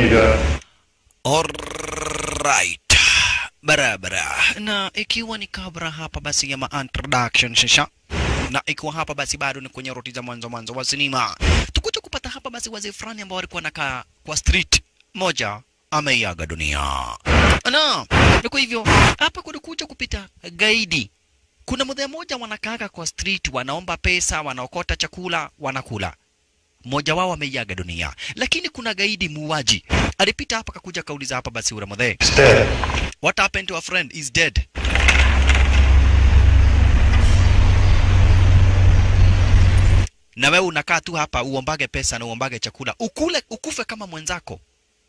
个 Alright. Barabara. Na ikiwa ni kabla hapa basi ya ma introduction shisha na ikiwa hapa basi bado ni kwenye roti za mwanzo mwanzo wa sinema, tukuja kupata hapa basi wazee fulani ambao walikuwa nakaa kwa street moja ameiaga dunia. Na na kwa hivyo hapa kulikuja kupita gaidi. Kuna mzee mmoja wanakaaga kwa street, wanaomba pesa, wanaokota chakula, wanakula mmoja wao ameiaga dunia, lakini kuna gaidi muuaji alipita hapa kakuja kauliza hapa basi ule mzee, is dead. what happened to a friend is dead. Na wewe unakaa tu hapa uombage pesa na uombage chakula ukule ukufe kama mwenzako,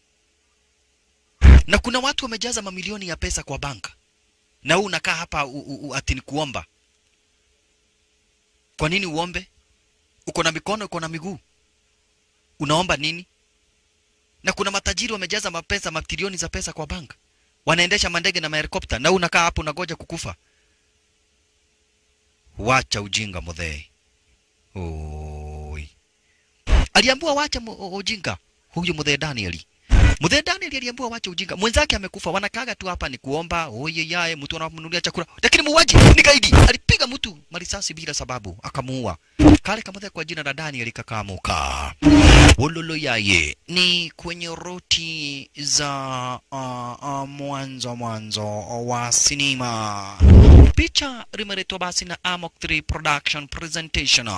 na kuna watu wamejaza mamilioni ya pesa kwa banka, na wewe unakaa hapa u, u, u, ati ni kuomba. Kwa nini uombe? Uko na mikono, uko na miguu, unaomba nini? na kuna matajiri wamejaza mapesa matrilioni za pesa kwa bank, wanaendesha mandege na mahelikopta, na wewe unakaa hapo unagoja kukufa. Wacha ujinga mudhee. Oi, aliambiwa wacha mu- ujinga huyu mudhee Danieli. Mudhee Danieli aliambiwa wacha ujinga, mwenzake amekufa, wanakaga tu hapa ni kuomba oye yaye, mtu anamnunulia chakula, lakini muuaji ni gaidi, alipiga mtu marisasi bila sababu akamuua. Kale kamudhee kwa jina la Danieli kakaamuka wololo yaye ni kwenye roti za uh, uh, mwanzo mwanzo wa sinema. Picha limeletwa basi na Amok 3 Production Presentation.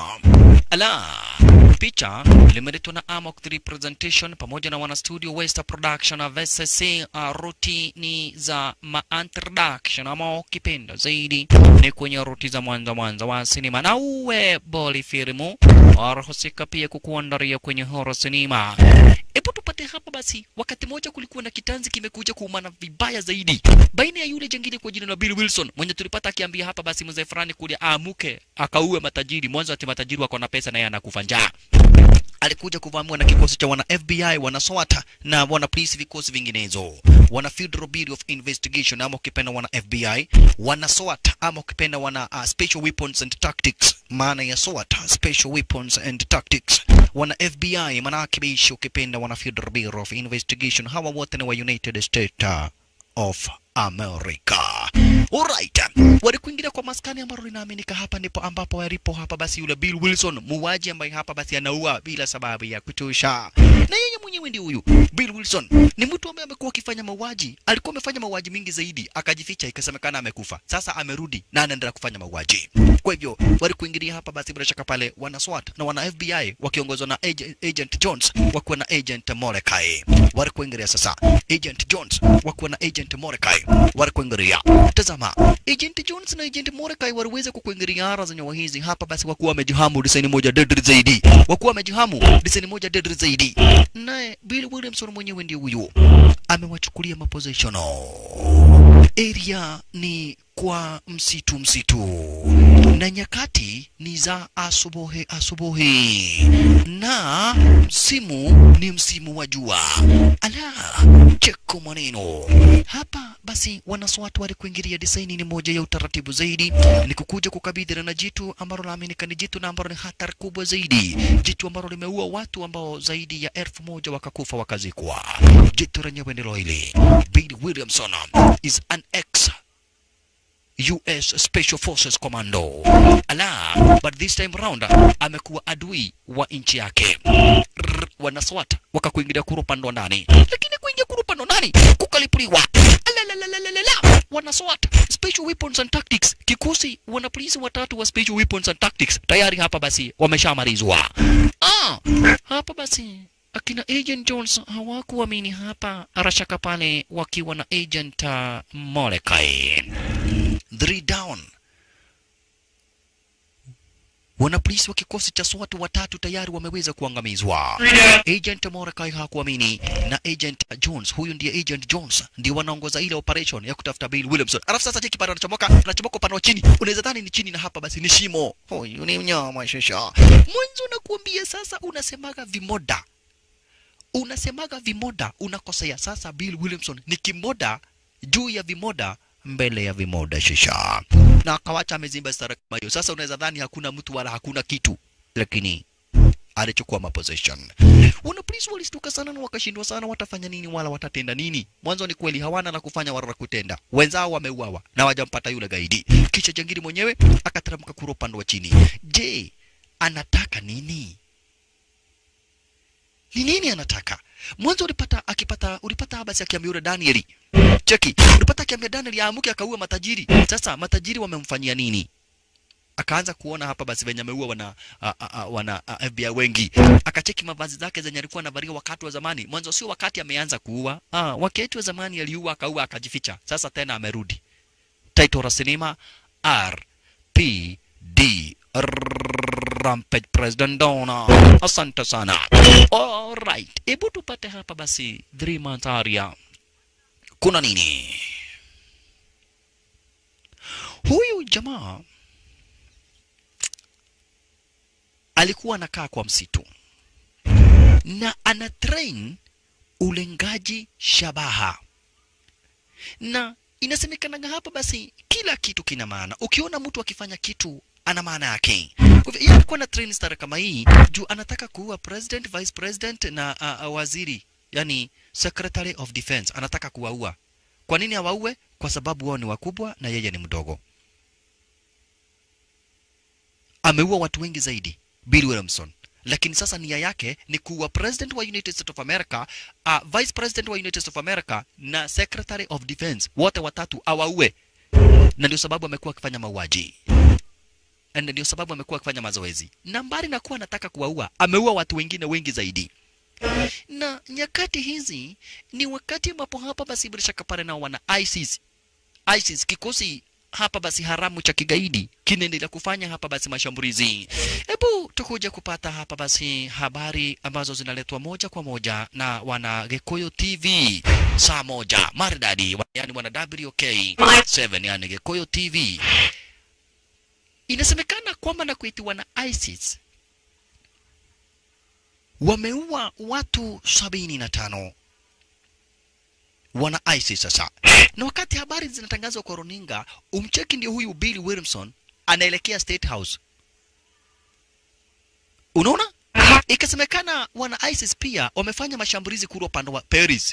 Ala, picha limeletwa na Amok 3 Presentation pamoja na wana studio West Production VSC. Uh, roti ni za ma introduction ama ukipenda zaidi ni kwenye roti za mwanzo mwanzo wa sinema, na uwe boli filimu warahusika pia kukuandaria kwenye horror sinema. Hebu tupate hapa basi. Wakati mmoja kulikuwa na kitanzi kimekuja kuumana vibaya zaidi baina ya yule jengine kwa jina la Bill Wilson mwenye tulipata akiambia hapa basi mzee fulani kule aamuke akaue matajiri, mwanzo ati matajiri wako na pesa na yeye anakufa njaa alikuja kuvamiwa na kikosi cha wana FBI, wana SWAT na wana polisi, vikosi vinginezo, wana Federal Bureau of Investigation ama ukipenda wana FBI, wana SWAT ama ukipenda wana uh, Special Weapons and Tactics, maana ya SWAT, Special Weapons and Tactics, wana FBI maana yake beishi, ukipenda wana Federal Bureau of Investigation. Hawa wote ni wa United States of America. Alright. Walikuingilia kwa maskani ambalo linaaminika hapa ndipo ambapo walipo hapa basi yule Bill Wilson muuaji ambaye hapa basi anaua bila sababu ya kutosha. Na yeye mwenyewe ndiye huyu Bill Wilson. Ni mtu ambaye amekuwa akifanya mauaji. Alikuwa amefanya mauaji mingi zaidi, akajificha ikasemekana amekufa. Sasa amerudi na anaendelea kufanya mauaji. Kwa hivyo walikuingilia hapa basi bila shaka pale wana SWAT na wana FBI wakiongozwa na Agent, Agent Jones wakiwa na Agent Mordecai. Walikuingilia sasa Agent Jones wakiwa na Agent Mordecai walikuingilia. Tazama, Agent Jones na Agent Mordecai waliweza kukuingilia ara za nyawa hizi hapa basi wakuwa wamejihamu design moja deadly zaidi. Wakuwa wamejihamu design moja deadly zaidi. Naye Bill Williamson mwenyewe ndiye huyu. Amewachukulia maposition. Area ni kwa msitu msitu na nyakati ni za asubuhi asubuhi na msimu ni msimu wa jua. Ala, cheko maneno hapa. Basi wanaswatu walikuingilia desaini ni moja ya utaratibu zaidi, ni kukuja kukabidhi na jitu ambalo naaminika ni jitu na ambalo ni hatari kubwa zaidi, jitu ambalo limeua watu ambao zaidi ya elfu moja wakakufa wakazikwa. Jitu lenyewe ndilo hili. Bill Williamson is an ex US Special Forces Commando. Ala, but this time round amekuwa adui wa nchi yake. Rrr, Wanaswat wakakuingilia kurupandwa ndani, lakini kuingia kurupandwa ndani kukalipuliwa. Alalalalala, wanaswat Special Weapons and Tactics, kikosi wanapolisi watatu wa Special Weapons and Tactics tayari hapa basi wameshamalizwa. Ah, hapa basi akina Agent Jones hawakuamini hapa arashaka pale wakiwa na Agent uh, Mordecai three down. Wanapolisi wa kikosi cha SWAT watatu tayari wameweza kuangamizwa. Agent Mordecai hakuamini na Agent Jones, huyu ndiye Agent Jones, ndio wanaongoza ile operation ya kutafuta Bill Williamson. Alafu sasa cheki pale anachomoka, anachomoka upande wa chini, unaweza dhani ni chini na hapa basi ni shimo. Huyu ni mnyama shosha. Mwanzo nakuambia sasa, unasemaga vimoda, unasemaga vimoda, unakosea. Sasa Bill Williamson ni kimoda juu ya vimoda mbele ya vimoda shisha, na akawacha amezimba stara kama hiyo. Sasa unaweza dhani hakuna mtu wala hakuna kitu, lakini alichukua maposition. wana polisi walistuka sana na wakashindwa sana watafanya nini wala watatenda nini mwanzo ni kweli hawana la kufanya wala la kutenda wenzao wameuawa na wajampata yule gaidi kisha jangili mwenyewe akateremka kura upande wa chini je anataka nini ni nini anataka mwanzo ulipata akipata ulipata habari akiambia yule Danieli cheki ulipata akiambia Danieli aamuke akaua matajiri sasa matajiri wamemfanyia nini akaanza kuona hapa basi venye ameua wana a, a, a, wana a, FBI wengi akacheki mavazi zake zenye alikuwa anavalia wakati wa zamani mwanzo sio wakati ameanza kuua ah wakati wa zamani aliua akaua akajificha sasa tena amerudi title la sinema RPD Rampage President Dona. Asante sana. Alright, hebu tupate hapa basi three months area. Kuna nini? Huyu jamaa alikuwa anakaa kwa msitu na ana train ulengaji shabaha na inasemekanaga hapa basi kila kitu kina maana ukiona mtu akifanya kitu ana maana yake Kwa hivyo, yeye alikuwa na train star kama hii juu anataka kuua president vice president na uh, uh, waziri yani secretary of defense anataka kuwaua kwa nini awaue kwa sababu wao ni wakubwa na yeye ni mdogo ameua watu wengi zaidi Bill Williamson lakini sasa nia yake ni kuwa president wa United States of America, uh, vice president wa United States of America na secretary of defense wote watatu awaue, na ndio sababu amekuwa akifanya mauaji na ndio sababu amekuwa akifanya mazoezi, na mbali na kuwa anataka kuwaua, ameua watu wengine wengi zaidi. Na nyakati hizi ni wakati ambapo hapa basi bila shaka pale nao wana ISIS ISIS kikosi hapa basi haramu cha kigaidi kinaendelea kufanya hapa basi mashambulizi. Hebu tukuja kupata hapa basi habari ambazo zinaletwa moja kwa moja na wana Gekuyu TV saa moja maridadi, yani wana WK 7 yani Gekuyu TV. Inasemekana kwamba na kuitiwa na ISIS wameua watu sabini na tano wana ISIS sasa. Na wakati habari zinatangazwa kwa runinga, umcheki ndio huyu Bill Williamson anaelekea State House. Unaona? Ikasemekana wana ISIS pia wamefanya mashambulizi kule upande wa Paris.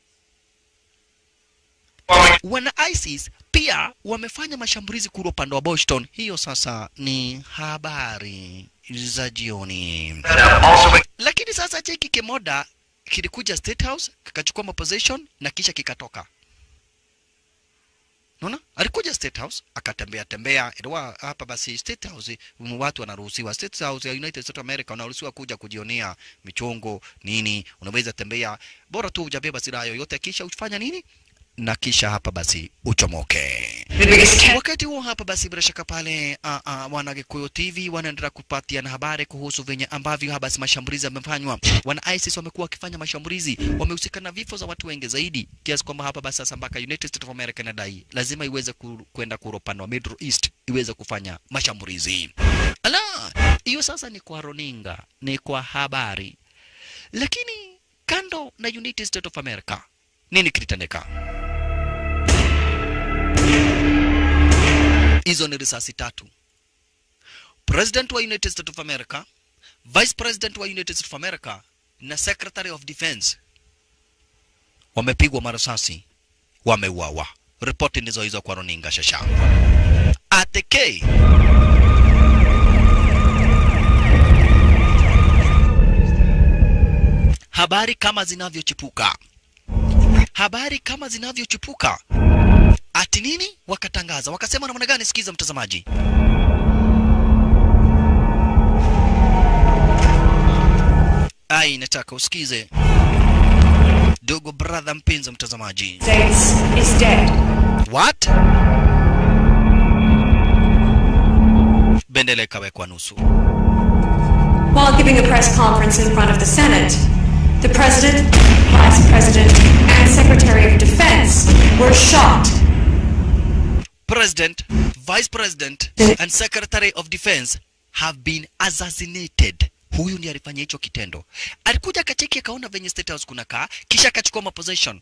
Wana ISIS pia wamefanya mashambulizi kule upande wa Boston. Hiyo sasa ni habari za jioni. Lakini sasa cheki kimoda kilikuja State House kikachukua maposition na kisha kikatoka. Unaona? Alikuja State House akatembea tembea, ilikuwa hapa basi State House mm, watu wanaruhusiwa. State House ya United States of America unaruhusiwa kuja kujionea michongo nini, unaweza tembea, bora tu hujabeba silaha yoyote, kisha ufanya nini na kisha hapa basi uchomoke. Wakati huo hapa basi bila shaka pale uh, uh, wana Gikuyu TV wanaendelea kupatiana habari kuhusu venye ambavyo hapa basi mashambulizi yamefanywa. Wana ISIS wamekuwa wakifanya mashambulizi, wamehusika na vifo za watu wengi zaidi, kiasi kwamba hapa basi sasa mpaka United States of America inadai lazima iweze ku- kwenda kule upande wa Middle East iweze kufanya mashambulizi. Ala, hiyo sasa ni kwa runinga, ni kwa habari, lakini kando na United States of America nini kilitendeka? hizo ni risasi tatu. President wa United States of America, Vice President wa United States of America na Secretary of Defense wamepigwa marasasi, wameuawa. Ripoti ndizo hizo kwa runinga shasha. ATK habari kama zinavyochipuka, habari kama zinavyochipuka ati nini wakatangaza wakasema namna gani sikiza mtazamaji ai nataka usikize dogo brother mpenzi mtazamaji States is dead. what bendera ikawekwa nusu While giving a press conference in front of the Senate, the President, Vice President, and Secretary of Defense were shot. president vice president Eh. and secretary of defense have been assassinated huyu ndiye alifanya hicho kitendo alikuja akacheki akaona venye state house kuna kaa kisha akachukua maposition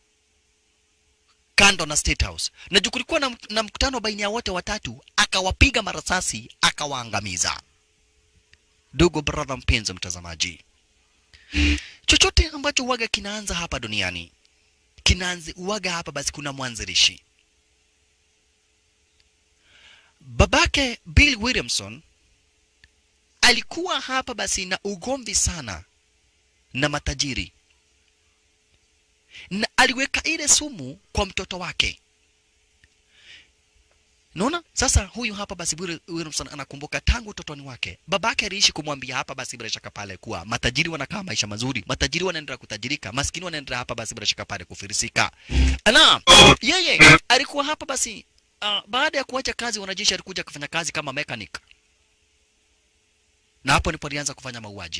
kando na state house na juu kulikuwa na, na mkutano baina ya wote watatu akawapiga marasasi akawaangamiza ndugu brother mpenzi mtazamaji chochote ambacho uwaga kinaanza hapa duniani kinaanzi uwaga hapa basi kuna mwanzilishi babake bill williamson alikuwa hapa basi na ugomvi sana na matajiri na aliweka ile sumu kwa mtoto wake naona sasa huyu hapa basi Will- williamson anakumbuka tangu utotoni wake babake aliishi kumwambia hapa basi bila shaka pale kuwa matajiri wanakaa maisha mazuri matajiri wanaendelea kutajirika maskini wanaendelea hapa basi bila shaka pale kufirisika na yeye alikuwa hapa basi uh, baada ya kuacha kazi wanajeshi alikuja kufanya kazi kama mechanic na hapo ndipo alianza kufanya mauaji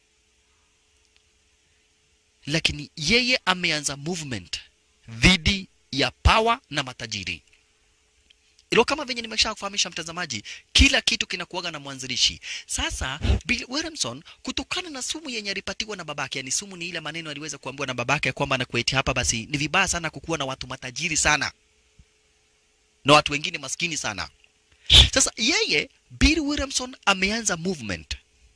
lakini yeye ameanza movement dhidi ya power na matajiri ilo kama venye nimesha kufahamisha mtazamaji kila kitu kinakuaga na mwanzilishi sasa bill williamson kutokana na sumu yenye alipatiwa na babake yani sumu ni ile maneno aliweza kuambiwa na babake kwamba anakueti hapa basi ni vibaya sana kukuwa na watu matajiri sana na watu wengine maskini sana sasa yeye bill williamson ameanza movement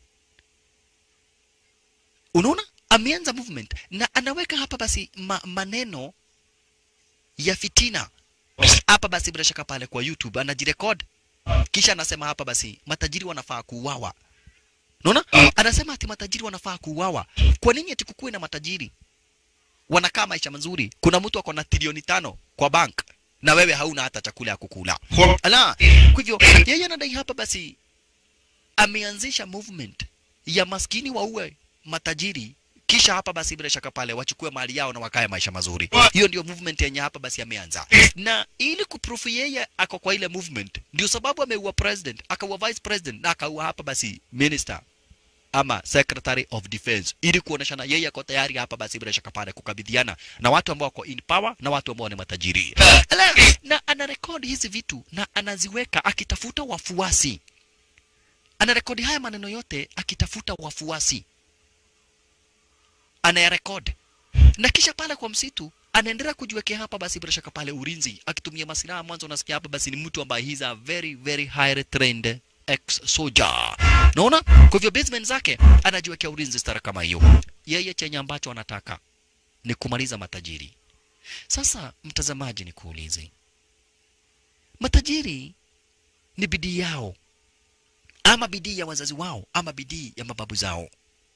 unaona ameanza movement na anaweka hapa basi ma, maneno ya fitina hapa basi bila shaka pale kwa youtube anajirekod kisha anasema hapa basi matajiri wanafaa kuuawa unaona anasema ati matajiri wanafaa kuuawa kwa nini ati kukuwe na matajiri wanakaa maisha mazuri kuna mtu ako na trilioni tano kwa bank na wewe hauna hata chakula ya kukula ala kwa hivyo yeye anadai hapa basi ameanzisha movement ya maskini waue matajiri kisha hapa basi bila shaka pale wachukue mali yao na wakae maisha mazuri hiyo ndio movement yenye hapa basi ameanza na ili kuproof yeye ako kwa ile movement ndio sababu ameua president akaua vice president na akaua hapa basi minister ama secretary of defense ili kuoneshana yeye ako tayari hapa basi bila shaka pale kukabidhiana na watu ambao wako in power na watu ambao ni matajiri Ala, na anarekodi hizi vitu na anaziweka akitafuta wafuasi anarekodi haya maneno yote akitafuta wafuasi anayarekodi na kisha pale kwa msitu anaendelea kujiwekea hapa basi bila shaka pale ulinzi akitumia masilaha mwanzo unasikia hapa basi ni mtu ambaye he's a very very highly trained ex soldier naona kwa hivyo basement zake anajiwekea ulinzi stara kama hiyo yeye chenye ambacho anataka ni kumaliza matajiri sasa mtazamaji nikuulize matajiri ni bidii yao ama bidii ya wazazi wao ama bidii ya mababu zao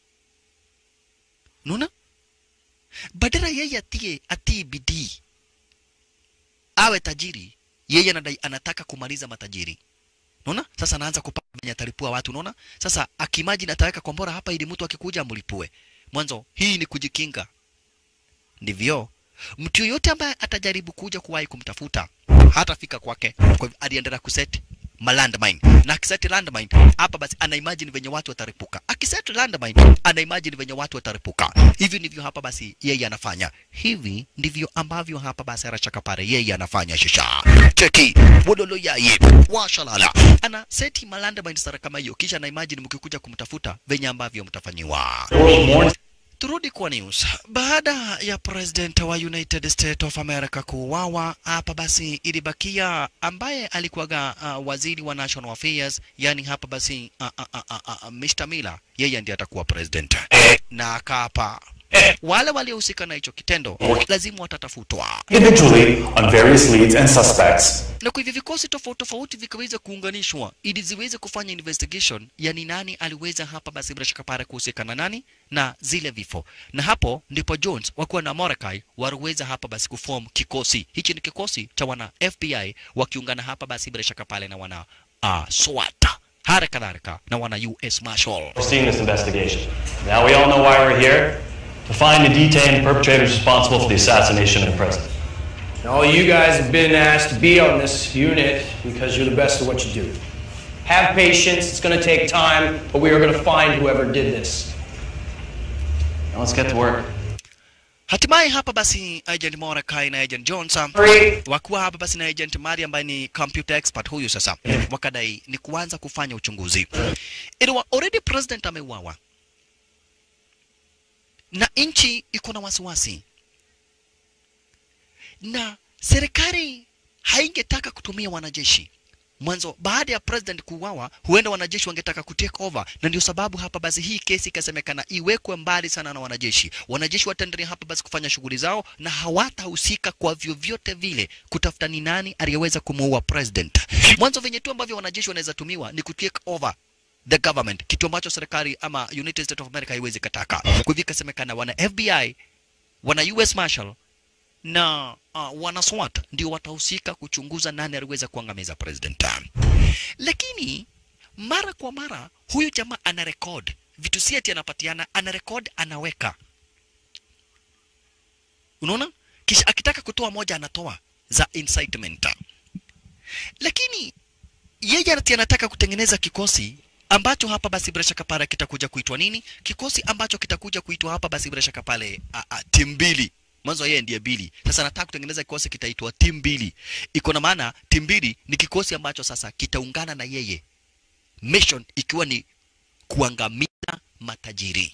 unaona badala yeye atie atii bidii awe tajiri yeye anadai anataka kumaliza matajiri unaona sasa anaanza kupanga venye atalipua watu unaona sasa akimajini ataweka kombora hapa ili mtu akikuja amlipue mwanzo hii ni kujikinga ndivyo mtu yoyote ambaye atajaribu kuja kuwahi kumtafuta hatafika kwake kwa hivyo aliendelea kuset malandmine na akiset landmine hapa basi ana imagine venye watu wataripuka akiset landmine ana imagine venye watu wataripuka hivi ndivyo hapa basi yeye anafanya hivi ndivyo ambavyo hapa basi arachakapare yeye anafanya shisha cheki wodolo yaye washalala ana seti malandmine sara kama hiyo kisha ana imagine mkikuja kumtafuta venye ambavyo mtafanyiwa Turudi kwa news. Baada ya president wa United States of America kuuawa, hapa basi ilibakia ambaye alikuwaga uh, waziri wa national affairs, yani hapa basi uh, uh, uh, uh, uh, Mr. Miller, yeye ndiye atakuwa president na akaapa wale waliohusika na hicho kitendo lazima watatafutwa, individually on various leads and suspects. na kwa hivyo vikosi tofauti tofauti vikaweza kuunganishwa ili ziweze kufanya investigation ya ni nani aliweza hapa basi bila shaka pale kuhusika na nani na zile vifo, na hapo ndipo Jones wakiwa na Mordecai waliweza hapa basi kuform kikosi hichi. Ni kikosi cha wana FBI wakiungana hapa basi bila shaka pale na wana uh, SWAT hali kadhalika na wana US Marshal. Overseeing this investigation. Now we all know why we're here to find and detain the perpetrators responsible for the assassination of the president. All you guys have been asked to be on this unit because you're the best at what you do. Have patience, it's going to take time, but we are going to find whoever did this. Now let's get to work. Hatimaye hapa basi Agent Mordecai na Agent Jones Hurry. wakuwa hapa basi na Agent Mari ambaye ni computer expert huyu sasa, wakadai ni kuanza kufanya uchunguzi. Ilikuwa already president ameuawa na nchi iko na wasiwasi, na serikali haingetaka kutumia wanajeshi mwanzo baada ya president kuuawa huenda wanajeshi wangetaka kutake over na ndio sababu hapa basi hii kesi ikasemekana iwekwe mbali sana na wanajeshi wanajeshi wataendelea hapa basi kufanya shughuli zao na hawatahusika kwa vyovyote vile kutafuta ni nani aliyeweza kumuua president mwanzo venye tu ambavyo wanajeshi wanaweza tumiwa ni kutake over the government kitu ambacho serikali ama united states of america haiwezi kataka kwa hivyo ikasemekana wana fbi wana us marshal na uh, wana SWAT ndio watahusika kuchunguza nani aliweza kuangamiza president. Lakini mara kwa mara huyu jamaa ana record vitu, si ati anapatiana, ana record anaweka, unaona, kisha akitaka kutoa moja anatoa za incitement, lakini yeye ati anataka kutengeneza kikosi ambacho hapa basi bila shaka pale kitakuja kuitwa nini? Kikosi ambacho kitakuja kuitwa hapa basi bila shaka pale timu mbili mwanzo yeye ndiye Bili. Sasa nataka kutengeneza kikosi kitaitwa timu mbili. Iko na maana timu mbili ni kikosi ambacho sasa kitaungana na yeye, mission ikiwa ni kuangamiza matajiri.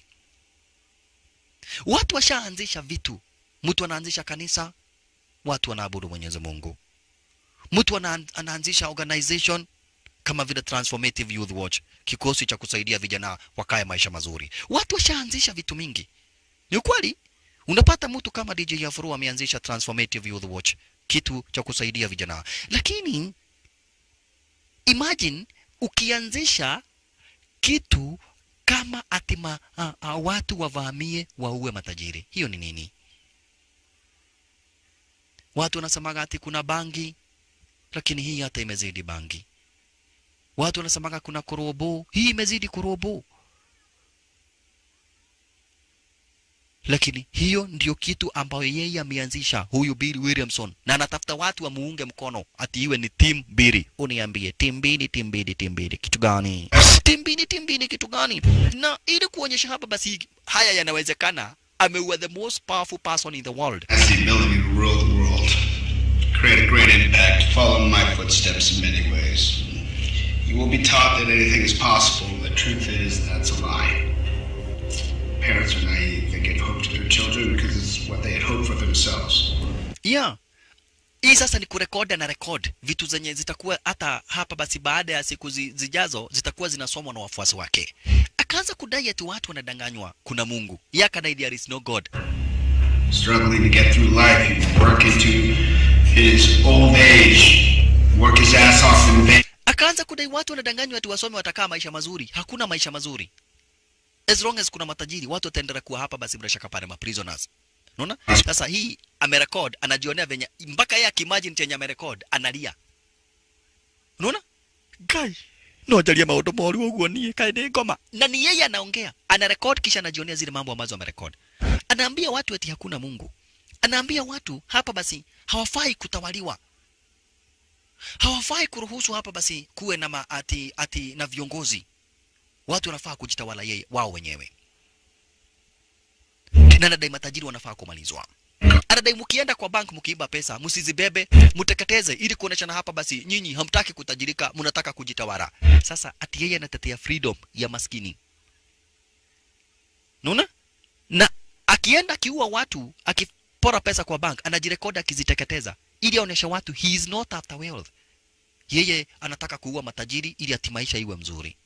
Watu washaanzisha vitu, mtu anaanzisha kanisa, watu wanaabudu Mwenyezi Mungu. Mtu ana, anaanzisha organization kama vile Transformative Youth Watch, kikosi cha kusaidia vijana wakae maisha mazuri. Watu washaanzisha vitu mingi, ni ukweli unapata mtu kama DJ Afro ameanzisha Transformative Youth Watch, kitu cha kusaidia vijana. Lakini imagine ukianzisha kitu kama atima a, a, watu wavamie waue matajiri, hiyo ni nini? Watu wanasemaga ati kuna bangi, lakini hii hata imezidi bangi. Watu wanasemaga kuna korobo, hii imezidi korobo. lakini hiyo ndio kitu ambayo yeye ameanzisha huyu Bill Williamson, na anatafuta watu wamuunge mkono ati iwe ni team mbili. Uniambie team mbili, team mbili, team mbili, kitu gani? Team mbili, team mbili, kitu gani? Na ili kuonyesha hapa basi haya yanawezekana, ameua the most powerful person in the world. has the ability to rule the world, create a great impact, follow in my footsteps in many ways. You will be taught that anything is possible. The truth is that's a lie. Parents are naive. They give hope to their children because it's what they had hoped for themselves. Yeah. Hii sasa ni kurekodi na record vitu zenye zitakuwa hata hapa basi baada ya siku zi, zijazo zitakuwa zinasomwa na wafuasi wake. Akaanza kudai ati watu wanadanganywa kuna Mungu. Yeye akadai there is no God. Struggling to get through life, he work into his old age, work his ass off in vain. Akaanza kudai watu wanadanganywa ati wasome watakaa maisha mazuri. Hakuna maisha mazuri. As long as kuna matajiri, watu wataendelea kuwa hapa basi bila shaka pale ma prisoners. Unaona? Sasa hii amerekod, anajionea venye mpaka yeye akimagine chenye amerekod analia. Unaona? Guy, no ajalia maundu moru uguo nie kae ni ngoma. Na ni yeye anaongea, anarekod kisha anajionea zile mambo ambazo amerekod. Anaambia watu eti hakuna Mungu. Anaambia watu hapa basi hawafai kutawaliwa. Hawafai kuruhusu hapa basi kuwe na ma, ati, ati na viongozi. Watu wanafaa kujitawala yeye wao wenyewe na anadai matajiri wanafaa kumalizwa. Anadai mkienda kwa bank mkiiba pesa msizibebe, mteketeze ili kuoneshana hapa basi nyinyi hamtaki kutajirika, mnataka kujitawala. Sasa ati yeye anatetea freedom ya maskini. Unaona? Na akienda akiua watu, akipora pesa kwa bank, anajirekodi akiziteketeza ili aoneshe watu he is not after wealth. Yeye anataka kuua matajiri ili ati maisha iwe mzuri.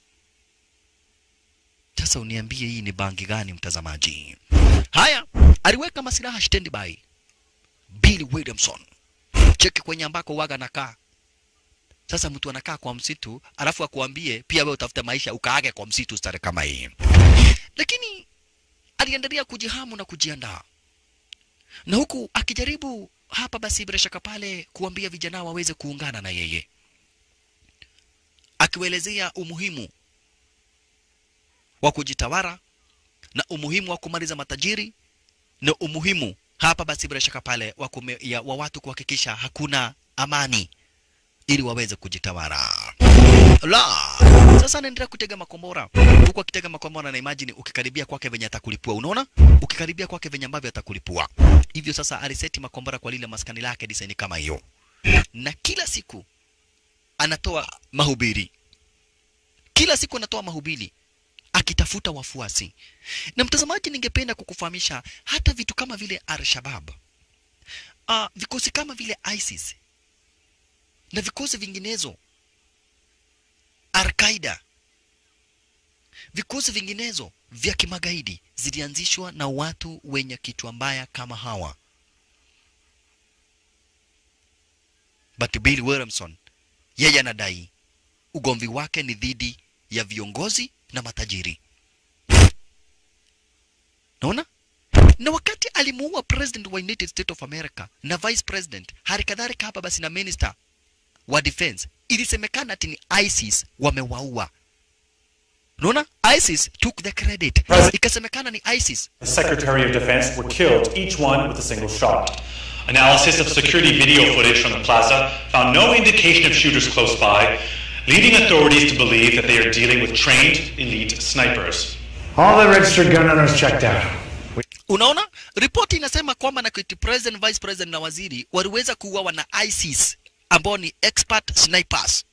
Sasa uniambie hii ni bangi gani mtazamaji? Haya, aliweka masilaha standby. Bill Williamson. Cheki kwenye ambako waga nakaa. Sasa mtu anakaa kwa msitu, alafu akuambie pia wewe utafute maisha ukaage kwa msitu stare kama hii. Lakini aliendelea kujihamu na kujiandaa. Na huku akijaribu hapa basi bila shaka pale kuambia vijana waweze kuungana na yeye. Akiwaelezea umuhimu wa kujitawala na umuhimu wa kumaliza matajiri na umuhimu hapa basi bila shaka pale wa, kume, ya, wa watu kuhakikisha hakuna amani ili waweze kujitawala. La, sasa anaendelea kutega makombora huku akitega makombora, na imagine ukikaribia kwake venye atakulipua. Unaona, ukikaribia kwake venye ambavyo atakulipua. Hivyo sasa aliseti makombora kwa lile maskani lake design kama hiyo, na kila siku anatoa mahubiri, kila siku anatoa mahubiri akitafuta wafuasi. Na mtazamaji, ningependa kukufahamisha hata vitu kama vile Al-Shabaab, uh, vikosi kama vile ISIS na vikosi vinginezo Al-Qaeda, vikosi vinginezo vya kimagaidi zilianzishwa na watu wenye kichwa mbaya kama hawa. But Bill Williamson yeye anadai ugomvi wake ni dhidi ya viongozi na matajiri. Naona? Na wakati alimuua president wa United States of America na vice president, hali kadhalika hapa basi na minister wa defense, ilisemekana ati ni ISIS wamewaua. Unaona? ISIS took the credit. Ikasemekana ni ISIS. The Secretary of Defense were killed, each one with a single shot. Analysis of security video footage from the plaza found no indication of shooters close by, leading authorities to believe that they are dealing with trained elite snipers. All the registered gun owners checked out. Unaona, ripoti inasema kwamba na kiti president, vice president na waziri waliweza kuuawa na ISIS ambao ni expert snipers,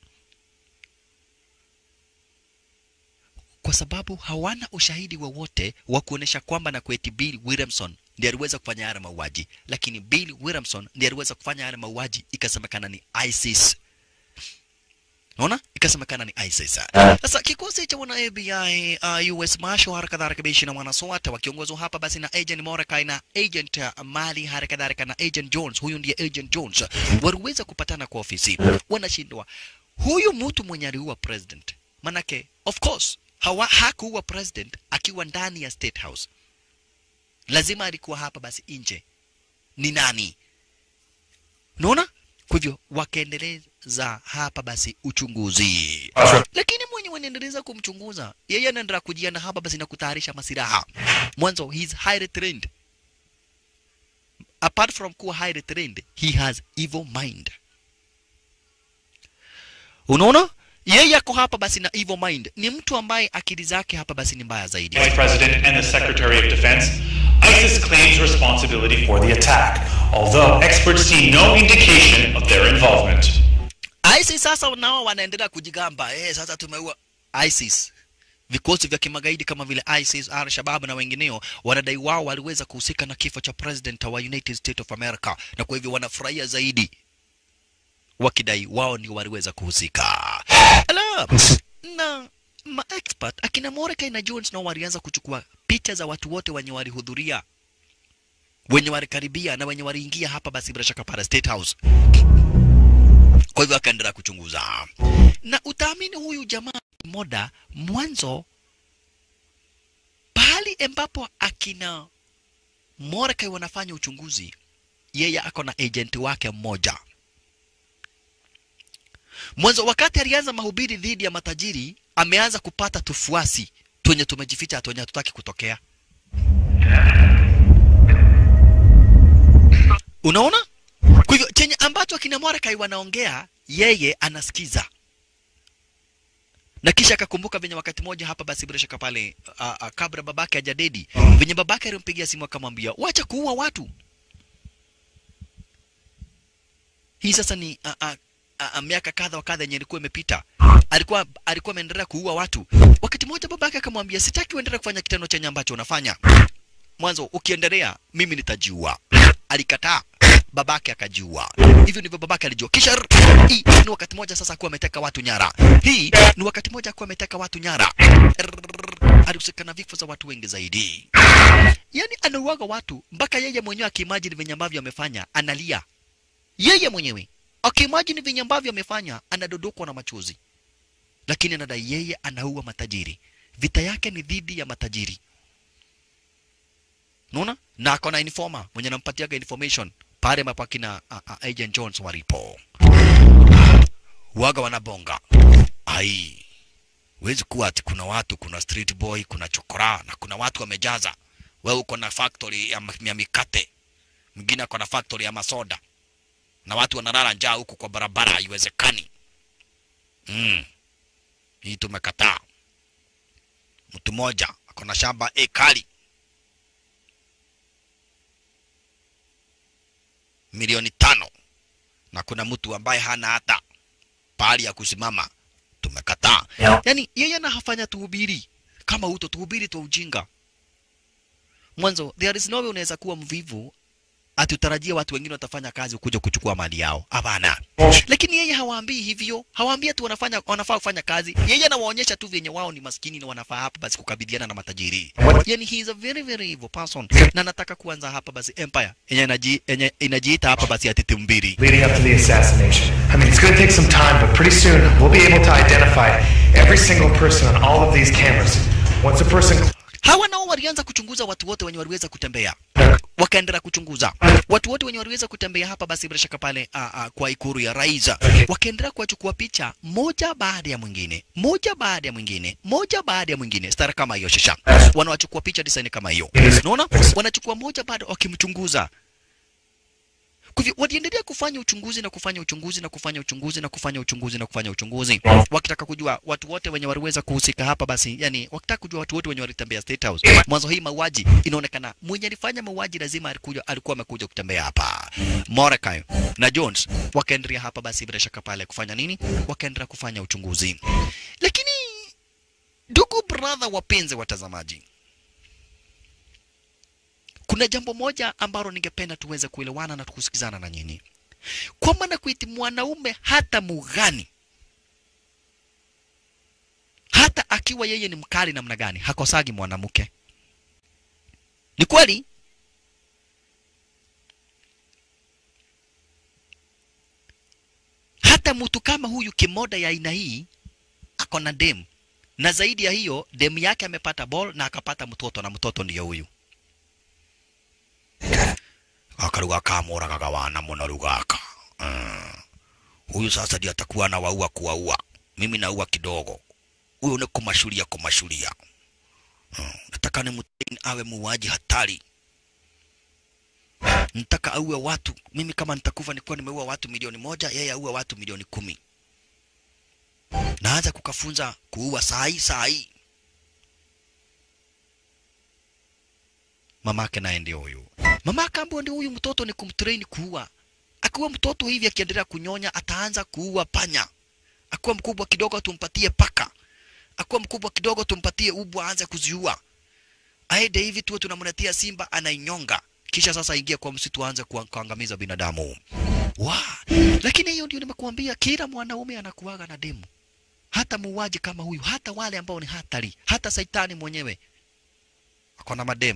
kwa sababu hawana ushahidi wowote wa kuonesha kwamba na kweti Bill Williamson ndiye aliweza kufanya haya mauaji, lakini Bill Williamson ndiye aliweza kufanya haya mauaji, ikasemekana ni ISIS. Unaona, ikasemekana ni ISIS. Sasa kikosi cha wana FBI, uh, US Marshal hali kadhalika bishi na wanaswata wakiongozwa hapa basi na Agent Mordecai na Agent uh, Mali hali kadhalika na Agent Jones, huyu ndiye Agent Jones, waliweza kupatana kwa ofisi, wanashindwa huyu mtu mwenye aliua president, manake of course hawa hakuua president akiwa ndani ya State House, lazima alikuwa hapa basi nje. Ni nani? Unaona? Kwa hivyo wakaendeleza hapa basi uchunguzi, lakini mwenye wanaendeleza kumchunguza yeye anaendelea kujiana hapa basi na kutayarisha masiraha. Mwanzo he is highly trained, apart from kuwa highly trained, he has evil mind. Unaona, yeye ako hapa basi na evil mind, ni mtu ambaye akili zake hapa basi ni mbaya zaidi. Vice President and the Secretary of Defense, ISIS claims responsibility for the attack, although experts see no indication of their involvement. ISIS sasa nao wanaendelea kujigamba eh, sasa tumeua ISIS. Vikosi vya kimagaidi kama vile ISIS, Al-Shabaab na wengineo wanadai wao waliweza kuhusika na kifo cha president wa United States of America, na kwa hivyo wanafurahia zaidi wakidai wao ndio waliweza kuhusika. Ala, na maexpert akina Mordecai na Jones nao walianza kuchukua picha za watu wote wenye walihudhuria, wenye walikaribia na wenye waliingia hapa basi bila shaka pale State House. Kwa hivyo akaendelea kuchunguza, na utaamini huyu jamaa moda mwanzo, pahali ambapo akina Mordecai wanafanya uchunguzi, yeye ako na agent wake mmoja mwanzo. Wakati alianza mahubiri dhidi ya matajiri, ameanza kupata tufuasi twenye tumejificha, twenye hatutaki kutokea. Unaona? Kwa hivyo chenye ambacho akina Mordecai wanaongea yeye anasikiza, na kisha akakumbuka venye wakati moja hapa basi bila shaka pale a, a, kabla babake hajadedi venye babake alimpigia simu akamwambia wacha kuua watu. Hii sasa ni a, a, a, a, miaka kadha wa kadha yenye ilikuwa imepita, alikuwa alikuwa ameendelea kuua watu. Wakati mmoja babake akamwambia sitaki uendelee kufanya kitendo chenye ambacho unafanya mwanzo, ukiendelea mimi nitajiua. Alikataa babake akajiua. Hivyo ndivyo babake alijua. Kisha rrr, hii ni wakati moja sasa akuwa ameteka watu nyara. Hii ni wakati moja akuwa ameteka watu nyara. Rrr, Alihusika na vifo za watu wengi zaidi. Yaani anauaga watu mpaka yeye mwenyewe akiimagine venye ambavyo amefanya analia. Yeye mwenyewe akiimagine venye ambavyo amefanya anadodokwa na machozi, lakini anadai yeye anaua matajiri. Vita yake ni dhidi ya matajiri. Unaona? Na ako na informer mwenye anampatiaga information pale ambapo akina uh, uh, Agent Jones walipo waga wanabonga. Ai, huwezi kuwa ati kuna watu, kuna street boy, kuna chokora na kuna watu wamejaza. Wewe uko na factory ya, ma- ya mikate, mwingine ako na factory ya masoda na watu wanalala njaa huku kwa barabara, haiwezekani. Mm. Hii tumekataa. Mtu mmoja ako na shamba ekari milioni tano na kuna mtu ambaye hana hata pahali ya kusimama. Tumekataa. Yeah. Yani yeye anafanya tuhubiri kama uto tuhubiri tu ujinga. Mwanzo there is no way unaweza kuwa mvivu atutarajia watu wengine watafanya kazi kuja kuchukua mali yao. Hapana. Lakini yeye hawaambii hivyo, hawaambii tu wanafanya wanafaa kufanya kazi. Yeye anawaonyesha tu vyenye wao ni maskini na wanafaa hapa basi kukabiliana na matajiri. Yani he is a very very evil person. Na nataka kuanza hapa basi empire yenye inaji, yenye inajiita hapa basi ati mbili. Leading up to the assassination. I mean, it's going to take some time, but pretty soon we'll be able to identify every single person on all of these cameras. Once a person Hawa nao walianza kuchunguza watu wote wenye waliweza kutembea, wakaendelea kuchunguza watu wote wenye waliweza kutembea hapa, basi bila shaka pale a, a, kwa ikuru ya rais, wakaendelea kuwachukua picha moja baada ya mwingine, moja baada ya mwingine, moja baada ya mwingine, stara kama hiyo. Shasha wanawachukua picha design kama hiyo, unaona, wanachukua moja baada, wakimchunguza kwa hivyo waliendelea kufanya uchunguzi na kufanya uchunguzi na kufanya uchunguzi na kufanya uchunguzi na kufanya uchunguzi, wakitaka kujua watu wote wenye waliweza kuhusika hapa. Basi yani, wakitaka kujua watu wote wenye walitembea State House mwanzo. Hii mauaji inaonekana mwenye alifanya mauaji lazima alikuja, alikuwa amekuja kutembea hapa. Mordecai na Jones wakaendelea hapa basi bila shaka pale kufanya nini, wakaendelea kufanya uchunguzi. Lakini ndugu brother, wapenzi watazamaji, kuna jambo moja ambalo ningependa tuweze kuelewana na tukusikizana na nyinyi, kwa maana kuiti mwanaume hata mugani, hata akiwa yeye ni mkali namna gani, hakosagi mwanamke. Ni kweli hata mtu kama huyu kimoda ya aina hii ako na demu, na zaidi ya hiyo demu yake amepata ball na akapata mtoto, na mtoto ndiyo huyu akaruga kamoragaga wana muno rugaka mm. Huyu sasa ndiye atakuwa na waua kuwaua, mimi naua kidogo, huyu ni kumashulia kumashulia. Mm. Nataka ni mteni awe muuaji hatari, nataka auwe watu. Mimi kama nitakufa nikuwa nimeua watu milioni moja, yeye auwe watu milioni kumi. Naanza kukafunza kuua sahi sahi. Mamake naye ndio huyu mama akaambiwa ndio huyu mtoto ni kumtrain kuua. Akiwa mtoto hivi akiendelea kunyonya ataanza kuua panya. Akiwa mkubwa kidogo tumpatie paka. Akiwa mkubwa kidogo tumpatie ubwa aanze kuziua. Aende hivi tuwe tunamletea simba anainyonga. Kisha sasa ingia kwa msitu aanze kuangamiza binadamu. Wa, lakini hiyo ndio nimekuambia kila mwanaume anakuaga na demu. Hata muuaji kama huyu, hata wale ambao ni hatari, hata saitani mwenyewe ako na mademu.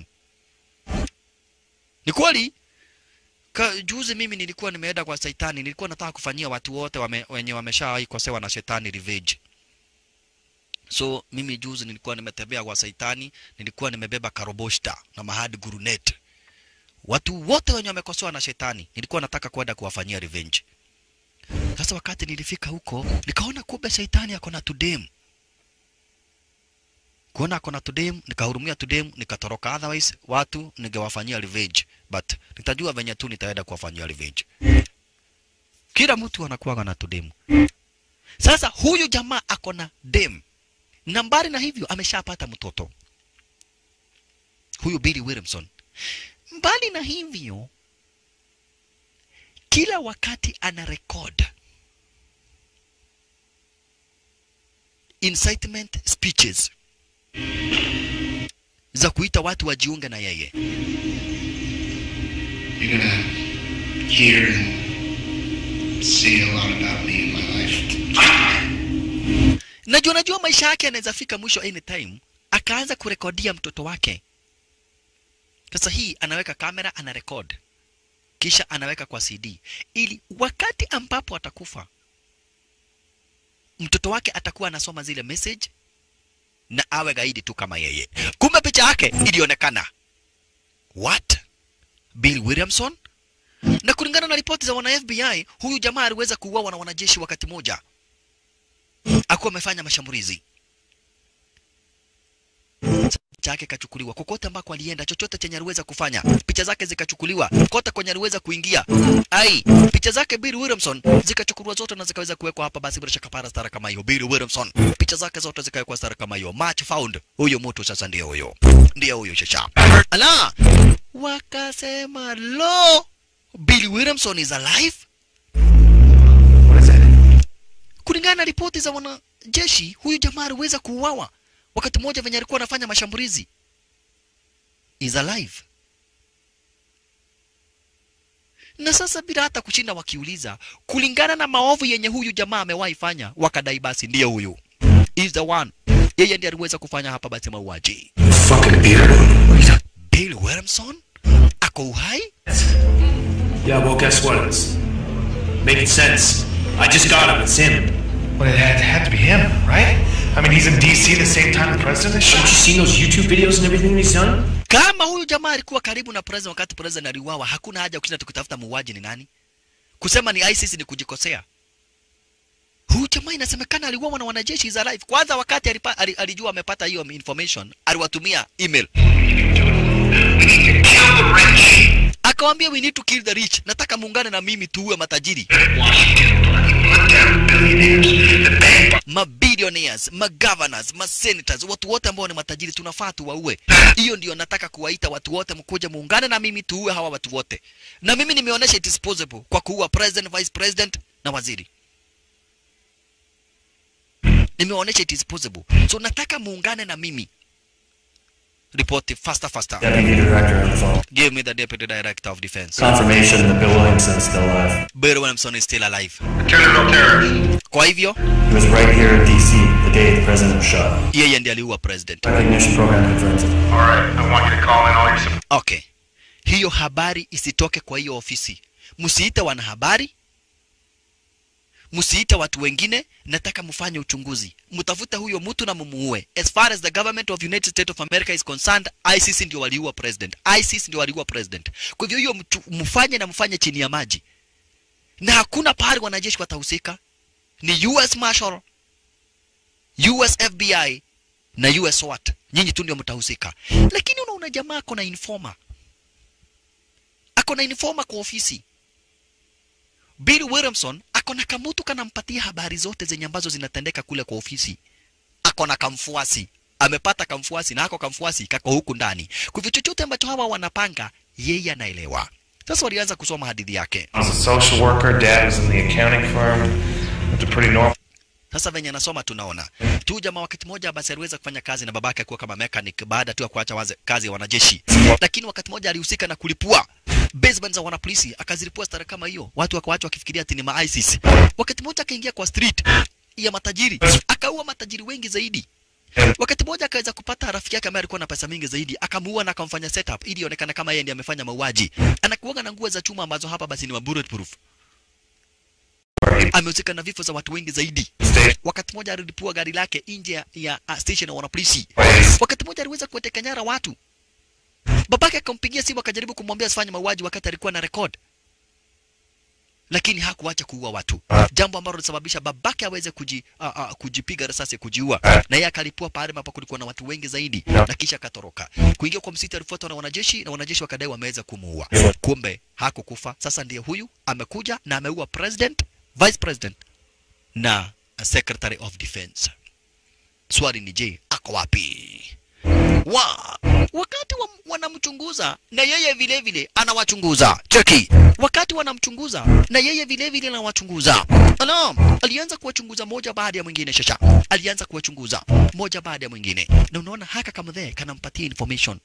Ni kweli ka, juzi mimi nilikuwa nimeenda kwa Saitani, nilikuwa nataka kufanyia watu wote wame, wenye wameshawahi kosewa na shetani revenge. So mimi juzi nilikuwa nimetembea kwa Saitani, nilikuwa nimebeba karoboshta na mahadi gurunet. Watu wote wenye wamekosewa na shetani nilikuwa nataka kwenda kuwafanyia revenge. Sasa wakati nilifika huko, nikaona kumbe Saitani ako na tudem kuona ako na tudem, nikahurumia tudem, nikatoroka. Otherwise watu ningewafanyia revenge, but nitajua venye tu nitaenda kuwafanyia revenge. Kila mtu anakuwa na tudem. Sasa huyu jamaa ako na dem, na mbali na hivyo ameshapata mtoto huyu Billy Williamson. Mbali na hivyo, kila wakati ana record incitement speeches za kuita watu wajiunge na yeye. You're gonna hear and see a lot about me in my life. Najua najua maisha yake yanaweza fika mwisho anytime, akaanza kurekodia mtoto wake. Sasa hii anaweka kamera, ana record, kisha anaweka kwa CD ili wakati ambapo atakufa mtoto wake atakuwa anasoma zile message na awe gaidi tu kama yeye. Kumbe picha yake ilionekana. What? Bill Williamson? Na kulingana na ripoti za wana FBI, huyu jamaa aliweza kuuawa na wanajeshi wakati moja, akuwa amefanya mashambulizi. Picha yake ikachukuliwa kokote ambako alienda, chochote chenye aliweza kufanya, picha zake zikachukuliwa kote kwenye aliweza kuingia. Ai, picha zake Bill Williamson zikachukuliwa zote na zikaweza kuwekwa hapa, basi bila shaka para stara kama hiyo. Bill Williamson, picha zake zote zikawekwa stara kama hiyo. Match found, huyo mtu sasa ndio huyo, ndio huyo shasha. Ala, wakasema lo, Bill Williamson is alive. What is it? Kulingana na ripoti za wanajeshi, huyu jamaa aliweza kuuawa wakati mmoja venye alikuwa anafanya mashambulizi. Is alive. na sasa bila hata kushinda wakiuliza kulingana na maovu yenye huyu jamaa amewahi fanya wakadai basi ndiye huyu is the one yeye ndiye aliweza kufanya hapa basi mauaji Fucking beard. What are you talking- bill williamson ako uhai Yeah, well, guess what? It's making sense. I just got him. It's him. Well, it had, had to be him, right? I mean, he's in D.C. the same time the president is Haven't shot. you seen those YouTube videos and everything he's done? kama huyu jamaa alikuwa karibu na president wakati president aliuawa hakuna haja kushinda tukitafuta muuaji ni nani kusema ni ISIS ni kujikosea huyu jamaa inasemekana aliuawa na wanajeshi is alive kwanza wakati alipa, ali, alijua amepata hiyo information aliwatumia email akawambia we need to kill the rich nataka muungane na mimi tuue matajiri mabillionaires magovernors masenators watu wote ambao ni matajiri tunafaa tuwaue hiyo ndio nataka kuwaita watu wote mkuje muungane na mimi tuue hawa watu wote na mimi nimeonyesha it is possible kwa kuua president vice president na waziri nimeonyesha it is possible so nataka muungane na mimi report it faster faster Deputy Director on the phone. give me the deputy director of defense Confirmation that Bill Williamson's still alive. Bill Williamson is still alive Lieutenant O'Terror. kwa hivyo He was right here in D.C. the day the president was shot. yeye ndiye aliua president Recognition program confirms it. All right, I want you to call in all your support. okay hiyo habari isitoke kwa hiyo ofisi msiite wanahabari msiite watu wengine nataka mfanye uchunguzi mtafute huyo mtu na mumuue as far as the government of united states of america is concerned isis ndio waliua president isis ndio waliua president kwa hivyo hiyo mtu- mfanye na mfanye chini ya maji na hakuna pahali wanajeshi watahusika ni us marshal us fbi na us SWAT nyinyi tu ndio mtahusika lakini unaona jamaa ako na informa ako na informa kwa ofisi bill williamson ako na kamutu kanampatia habari zote zenye ambazo zinatendeka kule kwa ofisi ako na kamfuasi amepata kamfuasi na ako kamfuasi kako huku ndani kwa hivyo chochote ambacho hawa wanapanga yeye anaelewa sasa walianza kusoma hadithi yake I was a social worker. Dad was in the accounting firm. Lived a pretty normal. sasa venye anasoma tunaona tu jamaa wakati mmoja basi aliweza kufanya kazi na babake akuwa kama mechanic baada tu ya kuacha waze, kazi ya wanajeshi lakini wakati mmoja alihusika na kulipua basement za wanapolisi akazilipua stara kama hiyo watu wakawacha wakifikiria ati ni ma ISIS wakati mmoja akaingia kwa street ya matajiri akaua matajiri wengi zaidi wakati mmoja akaweza kupata rafiki yake ambaye alikuwa na pesa mingi zaidi akamuua na akamfanya setup ili ionekane kama yeye ndiye amefanya mauaji anakuaga na nguo za chuma ambazo hapa basi ni ma bulletproof amehusika na vifo za watu wengi zaidi State wakati mmoja alilipua gari lake nje ya- ya uh, station ya wanapolisi place. wakati mmoja aliweza kuwateka nyara watu babake akampigia simu akajaribu kumwambia asifanye mauaji wakati alikuwa na record lakini hakuacha kuua watu jambo ambalo lilisababisha babake aweze kuji, uh, uh, kujipiga risasi kujiua na yeye akalipua pahali ambapo kulikuwa na watu wengi zaidi na kisha akatoroka kuingia kwa msitu alifuatwa na wanajeshi na wanajeshi wakadai wameweza kumuua kumbe hakukufa sasa ndiye huyu amekuja na ameua president vice president na secretary of defense swali ni je ako wapi wa wakati wa, wanamchunguza na yeye vile vile anawachunguza cheki wakati wanamchunguza na yeye vile vile anawachunguza Naam, alianza kuwachunguza moja baada ya mwingine shasha alianza kuwachunguza moja baada ya mwingine na unaona haka kama there kanampatia information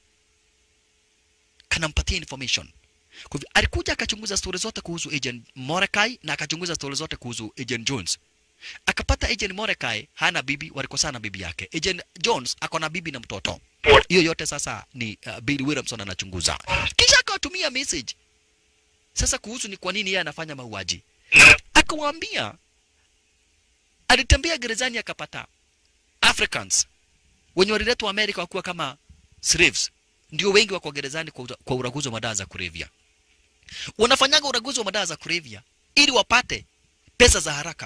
kanampatia information kwa hivyo alikuja akachunguza stori zote kuhusu agent Mordecai na akachunguza stori zote kuhusu agent Jones akapata agent Mordecai hana bibi, walikosana bibi yake. Agent Jones ako na bibi na mtoto. Hiyo yote sasa ni uh, Bill Williamson anachunguza, kisha akawatumia message sasa kuhusu ni kwa nini yeye anafanya mauaji. Akawaambia alitembea gerezani akapata Africans wenye waliletwa Amerika wakiwa kama slaves, ndio wengi wako gerezani kwa, ura- kwa uraguzi wa madawa za kulevya. Wanafanyaga uraguzi wa madawa za kulevya ili wapate pesa za haraka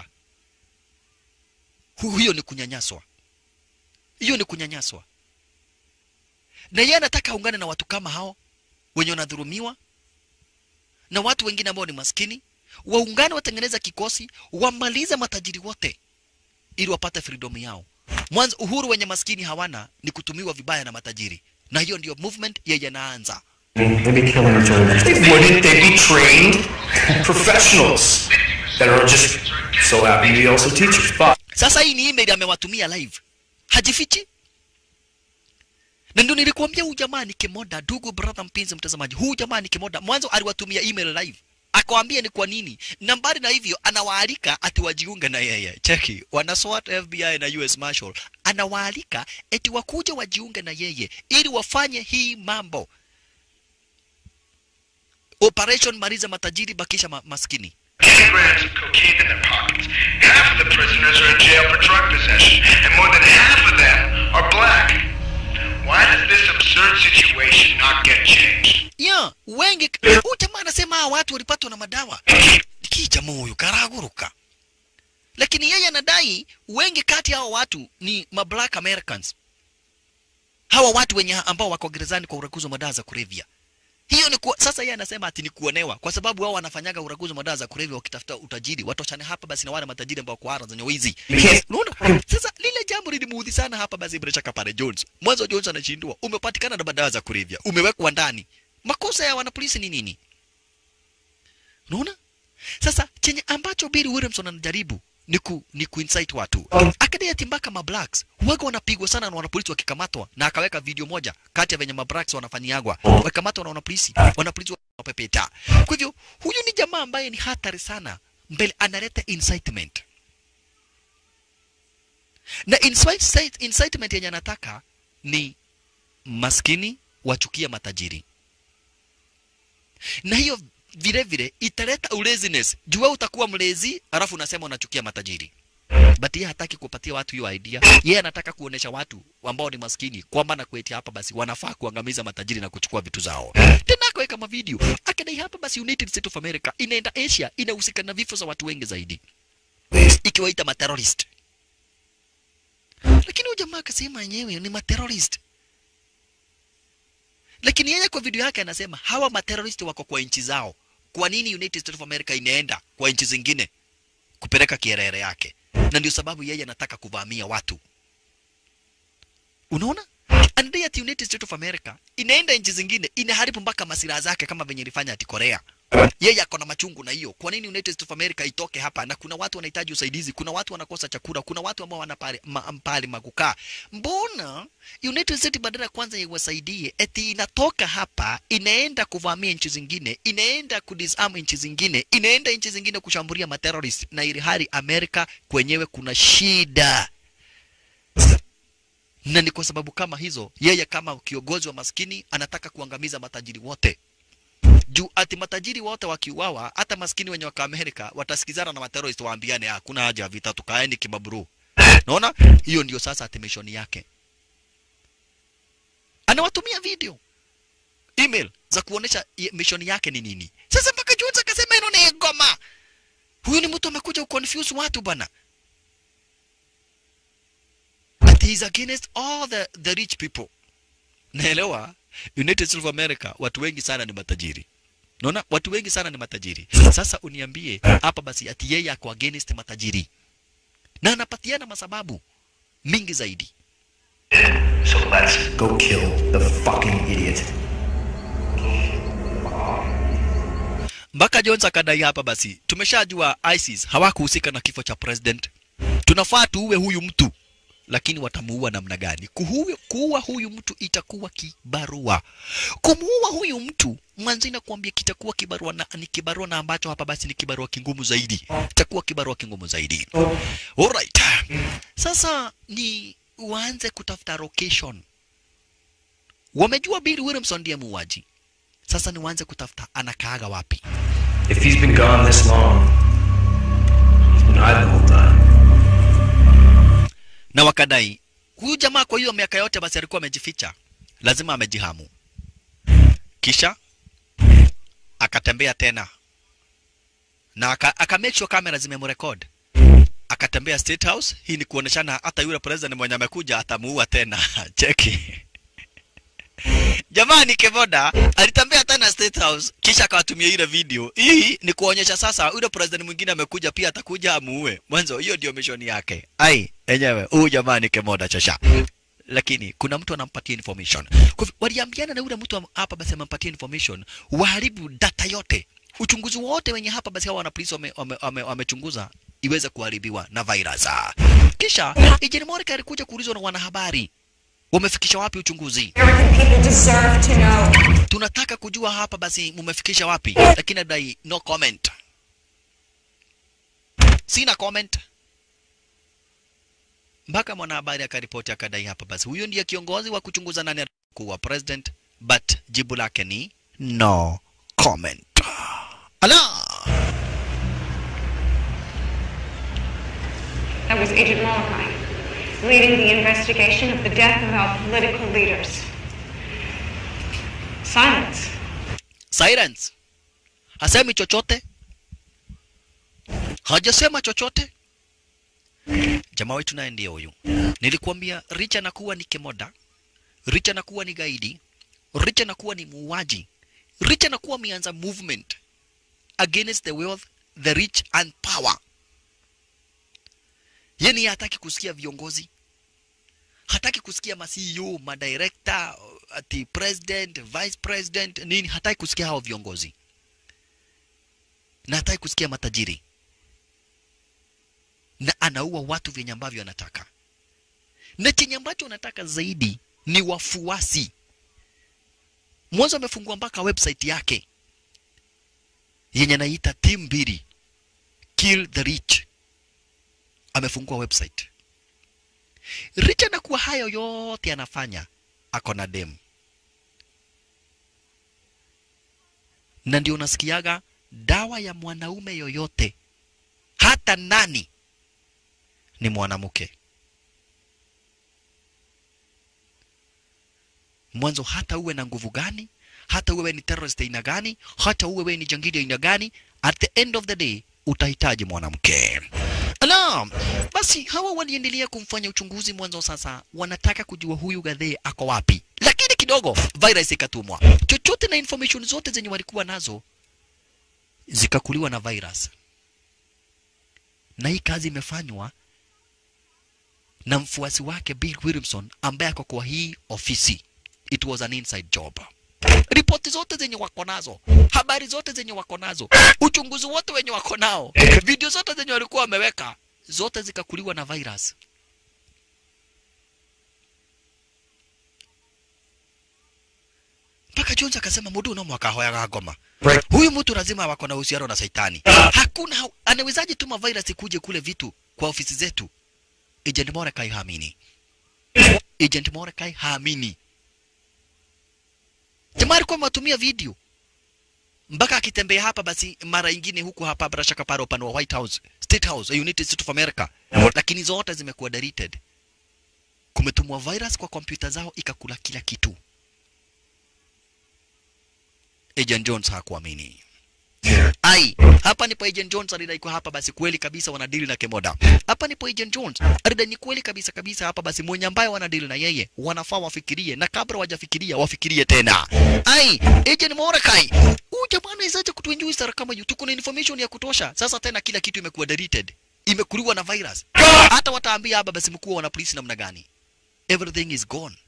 Hu- hiyo ni kunyanyaswa, hiyo ni kunyanyaswa. Na yeye anataka aungane na watu kama hao wenye wanadhulumiwa na watu wengine ambao ni maskini, waungane, watengeneza kikosi, wamalize matajiri wote ili wapate freedom yao. Mwanzo uhuru wenye maskini hawana ni kutumiwa vibaya na matajiri, na hiyo ndio movement yeye anaanza. They'd be killing each other just Wouldn't they be trained professionals that are just so happy to be also teachers? But Sasa hii ni email amewatumia live, hajifichi. Na ndio nilikuambia huyu jamaa ni kimoda, ndugu brother, mpenzi mtazamaji, huyu jamaa ni kimoda. Mwanzo aliwatumia email live akawambia ni kwa nini na mbali na hivyo anawaalika ati wajiunge na yeye cheki wana SWAT FBI na US Marshal anawaalika eti wakuja wajiunge na yeye ili wafanye hii mambo operation maliza matajiri bakisha ma maskini 10 grams of cocaine in their pockets. Half of the prisoners are in jail for drug possession, and more than half of them are black. Why does this absurd situation not get changed? ya wengi huyu jamaa anasema hawa watu walipatwa na madawa kijamaa huyu karaguruka lakini yeye anadai wengi kati ya hao watu ni ma black americans hawa watu wenye ambao wako gerezani kwa uraguzi wa madawa za kulevya hiyo ni kuwa, sasa yeye anasema ati ni kuonewa kwa sababu wao wanafanyaga uraguzi wa madawa za kulevya wakitafuta utajiri watoshane hapa basi na wale matajiri ambao kwa ara zenye wizi unaona sasa lile jambo lilimuudhi sana hapa basi bila shaka pale Jones mwanzo Jones anashindwa umepatikana na madawa za kulevya umewekwa ndani makosa ya wanapolisi ni nini unaona sasa chenye ambacho Bill Williamson anajaribu ni ku, ni kuinsight watu akadai ati mpaka mablacks waga wanapigwa sana na wanapolisi wakikamatwa, na akaweka video moja kati ya venye mablacks wanafanyiagwa wakikamatwa na wanapolisi, wanapolisi wanapepeta. Kwa hivyo huyu ni jamaa ambaye ni hatari sana mbele, analeta incitement na incite, incitement yenye anataka ni maskini wachukia matajiri, na hiyo vile vile italeta ulaziness. Jua utakuwa mlezi alafu unasema unachukia matajiri. But yeye hataki kupatia watu hiyo idea. Yeye anataka kuonesha watu ambao ni maskini kwamba na kwetia hapa basi wanafaa kuangamiza matajiri na kuchukua vitu zao. Tena akaweka mavideo akidai hapa basi United States of America inaenda Asia inahusika na vifo za watu wengi zaidi, ikiwaita materrorist. Lakini huyu jamaa akasema yenyewe ni materrorist lakini yeye kwa video yake anasema hawa materrorist wako kwa nchi zao. Kwa nini United States of America inaenda kwa nchi zingine kupeleka kierere yake? Na ndio sababu yeye anataka kuvamia watu. Unaona, anadai ati United States of America inaenda nchi zingine inaharibu mpaka masilaha zake kama venye ilifanya ati Korea. Yeye ako na machungu na hiyo. Kwa nini United States of America itoke hapa? Na kuna watu wanahitaji usaidizi, kuna watu wanakosa chakula, kuna watu ambao wana pale ma, pale makukaa. Mbona United States badala ya kwanza iwasaidie, eti inatoka hapa inaenda kuvamia nchi zingine, inaenda kudisarm nchi zingine, inaenda nchi zingine kushambulia materrorist, na ili hali Amerika kwenyewe kuna shida na ni kwa sababu kama hizo, yeye kama kiongozi wa maskini anataka kuangamiza matajiri wote juu ati matajiri wote wakiuawa, hata maskini wenye waka Amerika watasikizana na materrorist waambiane, hakuna haja ya vita, tukaeni kimaburu. Naona hiyo ndio sasa ati mission yake. Anawatumia video email za kuonesha mission yake ni nini. Sasa mpaka Jones akasema hilo ni ngoma. Huyu ni mtu amekuja kuconfuse watu bana. But he is against all the, the rich people. Naelewa United States of America watu wengi sana ni matajiri. Naona watu wengi sana ni matajiri. Sasa uniambie hapa basi ati yeye ako against matajiri. Na anapatiana masababu mingi zaidi. So let's go kill the fucking idiot. Mpaka Jones akadai hapa basi, tumeshajua ISIS hawakuhusika na kifo cha president. Tunafaa tuue huyu mtu lakini watamuua namna gani? Kuhuwe, kuua huyu mtu itakuwa kibarua. Kumuua huyu mtu mwanzo inakuambia kitakuwa kibarua na ni kibarua na ambacho hapa basi ni kibarua kingumu zaidi, itakuwa kibarua kingumu zaidi. Alright, sasa ni uanze kutafuta location. Wamejua Bill Williamson ndiye muuaji, sasa ni uanze kutafuta anakaaga wapi. If he's been gone this long, he's been hiding the whole time. na wakadai huyu jamaa kwa hiyo miaka yote basi alikuwa amejificha, lazima amejihamu. Kisha akatembea tena na aka, aka make sure kamera zimemrecord, akatembea State House. Hii ni kuoneshana hata yule president mwenye amekuja atamuua tena. Cheki Jamani, Kevoda alitembea tena State House kisha akawatumia ile video. Hii ni kuonyesha sasa yule president mwingine amekuja pia atakuja amuue. Mwanzo hiyo ndio mission yake. Ai, enyewe huyu jamani Kevoda chasha. Lakini kuna mtu anampatia information. Kwa hivyo waliambiana na yule mtu hapa basi amempatia information, waharibu data yote. Uchunguzi wote wenye hapa basi hawa wana polisi wamechunguza wame, wame, wame iweze kuharibiwa na virus. Kisha Ejeni Morika alikuja kuulizwa na wanahabari Wamefikisha wapi uchunguzi? American people deserve to know. Tunataka kujua hapa basi mumefikisha wapi, lakini dai no comment. Sina comment mpaka mwanahabari akaripoti akadai hapa basi huyo ndiye kiongozi wa kuchunguza nani kuwa president, but jibu lake ni no comment. Ala, That was Agent Molokai, leading the investigation of the death of our political leaders. Silence. silence. Hasemi chochote, hajasema chochote. Jamaa wetu naye ndiye huyu. Nilikuambia Richa anakuwa ni kemoda, Richa anakuwa ni gaidi, Richa anakuwa ni muuaji, Richa anakuwa ameanza movement against the wealth, the rich and power. Yani hataki kusikia viongozi, hataki kusikia ma CEO, ma director, ati president, vice president, nini, hataki kusikia hao viongozi na hataki kusikia matajiri na anaua watu vyenye ambavyo anataka, na chenye ambacho anataka zaidi ni wafuasi. Mwanzo amefungua mpaka website yake yenye anaita team mbili kill the rich, amefungua website. Rich anakuwa hayo yote anafanya, ako na dem, na ndio unasikiaga dawa ya mwanaume yoyote, hata nani ni mwanamke. Mwanzo hata uwe na nguvu gani, hata uwe ni terrorist aina gani, hata uwe ni jangili aina gani, at the end of the day utahitaji mwanamke. Ala, basi hawa waliendelea kumfanya uchunguzi mwanzo. Sasa wanataka kujua huyu Gadhee ako wapi, lakini kidogo virus ikatumwa, chochote na information zote zenye walikuwa nazo zikakuliwa na virus, na hii kazi imefanywa na mfuasi wake Bill Williamson ambaye ako kwa hii ofisi. It was an inside job. Ripoti zote zenye wako nazo, habari zote zenye wako nazo, uchunguzi wote wenye wako nao, video zote zenye walikuwa wameweka, zote zikakuliwa na virus. Mpaka Jones akasema mudu no mwaka hoyaga ngoma. Huyu mtu lazima wako na uhusiano na Saitani. Hakuna anawezaje tuma virus kuje kule vitu kwa ofisi zetu? Agent Mordecai haamini. Agent Mordecai haamini. Jamaa alikuwa amewatumia video mpaka akitembea hapa, basi mara ingine huku hapa bila shaka pale upande wa White House, State House, United States of America, lakini zote zimekuwa deleted. Kumetumwa virus kwa kompyuta zao ikakula kila kitu. Agent Jones hakuamini. Ai, hapa ndipo Agent Jones alidai kwa hapa basi kweli kabisa wanadili na Kemoda. Hapa ndipo Agent Jones alidai ni kweli kabisa kabisa hapa basi mwenye ambaye wanadili na yeye wanafaa wafikirie na kabla wajafikiria wafikirie tena. Ai, Agent Mordecai. Huyu jamaa anawezaje kutuinjuice kama hiyo? Tuko na information ya kutosha. Sasa tena kila kitu imekuwa deleted. Imekuliwa na virus. Hata wataambia hapa basi mkuu wana polisi namna gani? Everything is gone.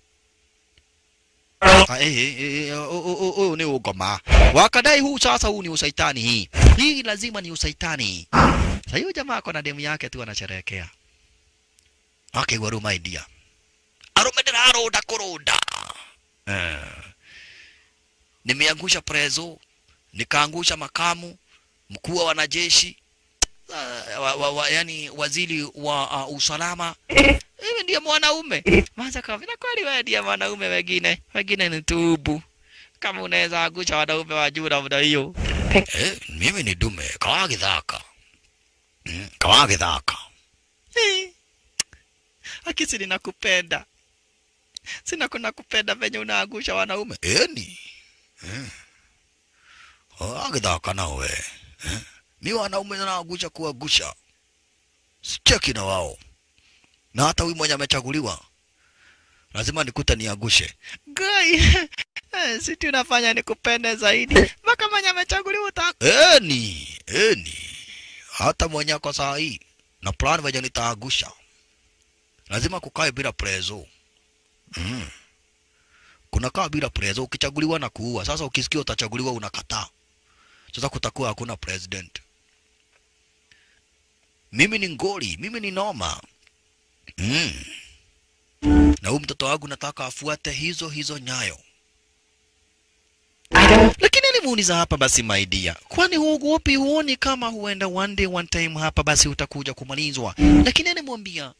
Ah, eh, eh, eh, oh, oh, oh, oh, ni ugoma wakadai huu sasa, huu ni usaitani. Hii hii lazima ni usaitani. Sasa hiyo jamaa ako na demu yake tu anasherehekea, akaigua ruma idea arume ndiraroda kuruda eh. Nimeangusha prezo, nikaangusha makamu mkuu wa wanajeshi uh, wa, wa, wa, yani waziri wa uh, usalama hivi ndiye mwanaume maza kwa vile kweli wewe ndiye mwanaume, wengine wengine ni tubu. Kama unaweza angusha wanaume wa juu namna hiyo eh, mimi ni dume kawa githaka mm, kawa githaka eh, akisi ninakupenda sina kuna kupenda venye unaangusha wanaume eni eh. Oh, agithaka nawe eh. mi wanaume naangusha kuangusha sicheki na wao na hata huyu mwenye amechaguliwa lazima nikute niangushe. Gai, si tunafanya nikupende zaidi mpaka mwenye amechaguliwa uta eni eni, hata mwenye ako saa hii na plan venye nitaangusha, lazima kukae bila prezo mm. Kunakaa bila prezo, ukichaguliwa na kuua. Sasa ukisikia utachaguliwa unakataa, sasa kutakuwa hakuna president. Mimi ni ngoli, mimi ni noma. Mm. na huyu mtoto wangu nataka afuate hizo hizo nyayo. I don't. Lakini alimuuliza hapa basi, my dear, kwani huogopi? Huoni kama huenda one day one time hapa basi utakuja kumalizwa? Lakini alimwambia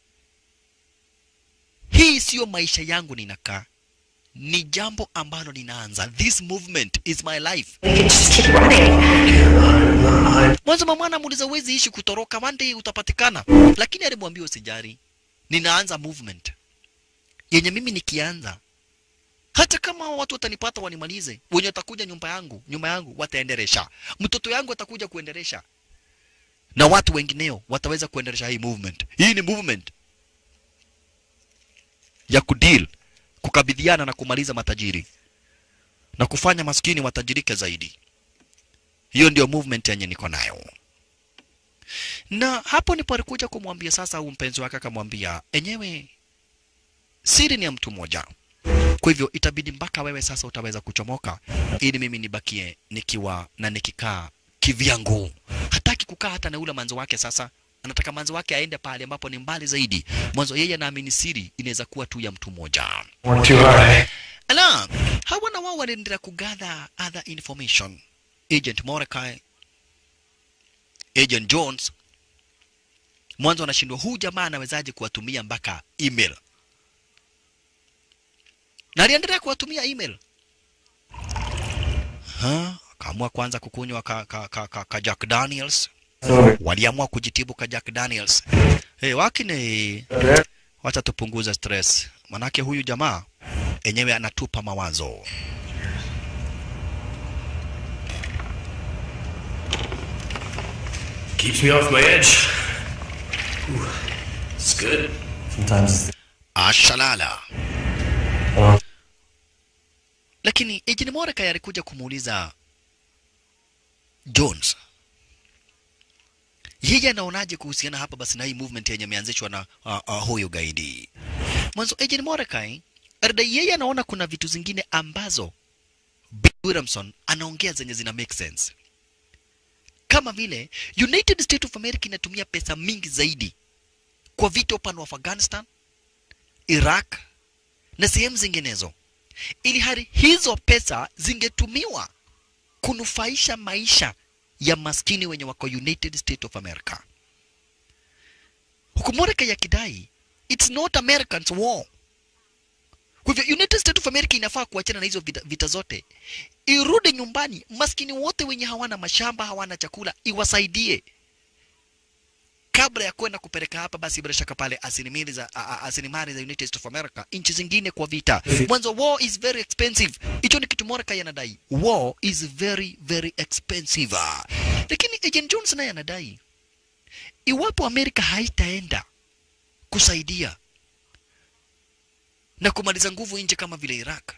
hii siyo maisha yangu ninakaa, ni jambo ambalo ninaanza. This movement is my life. We could just keep running. Mwanzo mama anamuuliza huwezi ishi kutoroka, one day utapatikana. Lakini alimwambia usijari, ninaanza movement yenye mimi nikianza, hata kama watu watanipata wanimalize, wenye watakuja nyumba yangu, nyumba yangu wataendelesha, mtoto yangu atakuja kuendelesha, na watu wengineo wataweza kuendelesha hii movement. Hii ni movement ya kudeal, kukabidhiana na kumaliza matajiri na kufanya maskini watajirike zaidi. Hiyo ndio movement yenye niko nayo. Na hapo ndipo alikuja kumwambia sasa, huyu mpenzi wake akamwambia, enyewe siri ni ya mtu mmoja, kwa hivyo itabidi mpaka wewe sasa utaweza kuchomoka, ili mimi nibakie nikiwa na nikikaa kivyangu. Hataki kukaa hata na ule manzo wake. Sasa anataka manzo wake aende pale ambapo ni mbali zaidi. Mwanzo yeye anaamini siri inaweza kuwa tu ya mtu mmoja. Work too hard, eh? Ala, hawa na wao waliendelea kugather other information. Agent Mordecai, Agent Jones, mwanzo anashindwa huyu jamaa anawezaje kuwatumia mpaka email, na aliendelea kuwatumia email ha, akaamua kwanza kukunywa ka, ka, ka, ka, ka Jack Daniels. Waliamua kujitibu ka Jack Daniels. Hey, wakine wacha tupunguze stress, manake huyu jamaa enyewe anatupa mawazo. Keeps me off my edge. Ooh, it's good. Sometimes Ashalala. Lakini Agent Mordecai alikuja kumuuliza Jones, yeye anaonaje kuhusiana hapa basi na hii movement yenye imeanzishwa na uh, uh, huyu gaidi. Mwanzo Agent Mordecai alidai yeye anaona kuna vitu zingine ambazo Bill Williamson anaongea zenye zina make sense, kama vile United States of America inatumia pesa mingi zaidi kwa vita upande wa Afghanistan, Iraq na sehemu zinginezo, ili hali hizo pesa zingetumiwa kunufaisha maisha ya maskini wenye wako United States of America, huku Mordecai yakidai it's not Americans war. Kwa hivyo United States of America inafaa kuachana na hizo vita, vita zote, irudi nyumbani, maskini wote wenye hawana mashamba, hawana chakula, iwasaidie kabla ya kwenda kupeleka hapa basi bila shaka pale asilimali za a- a- asilimali za United States of America nchi zingine kwa vita. Mwanzo war is very expensive. Hicho ni kitu Mordecai anadai. War is very very expensive. Lakini Agent Jones naye anadai iwapo Amerika haitaenda kusaidia na kumaliza nguvu nje kama vile Iraq,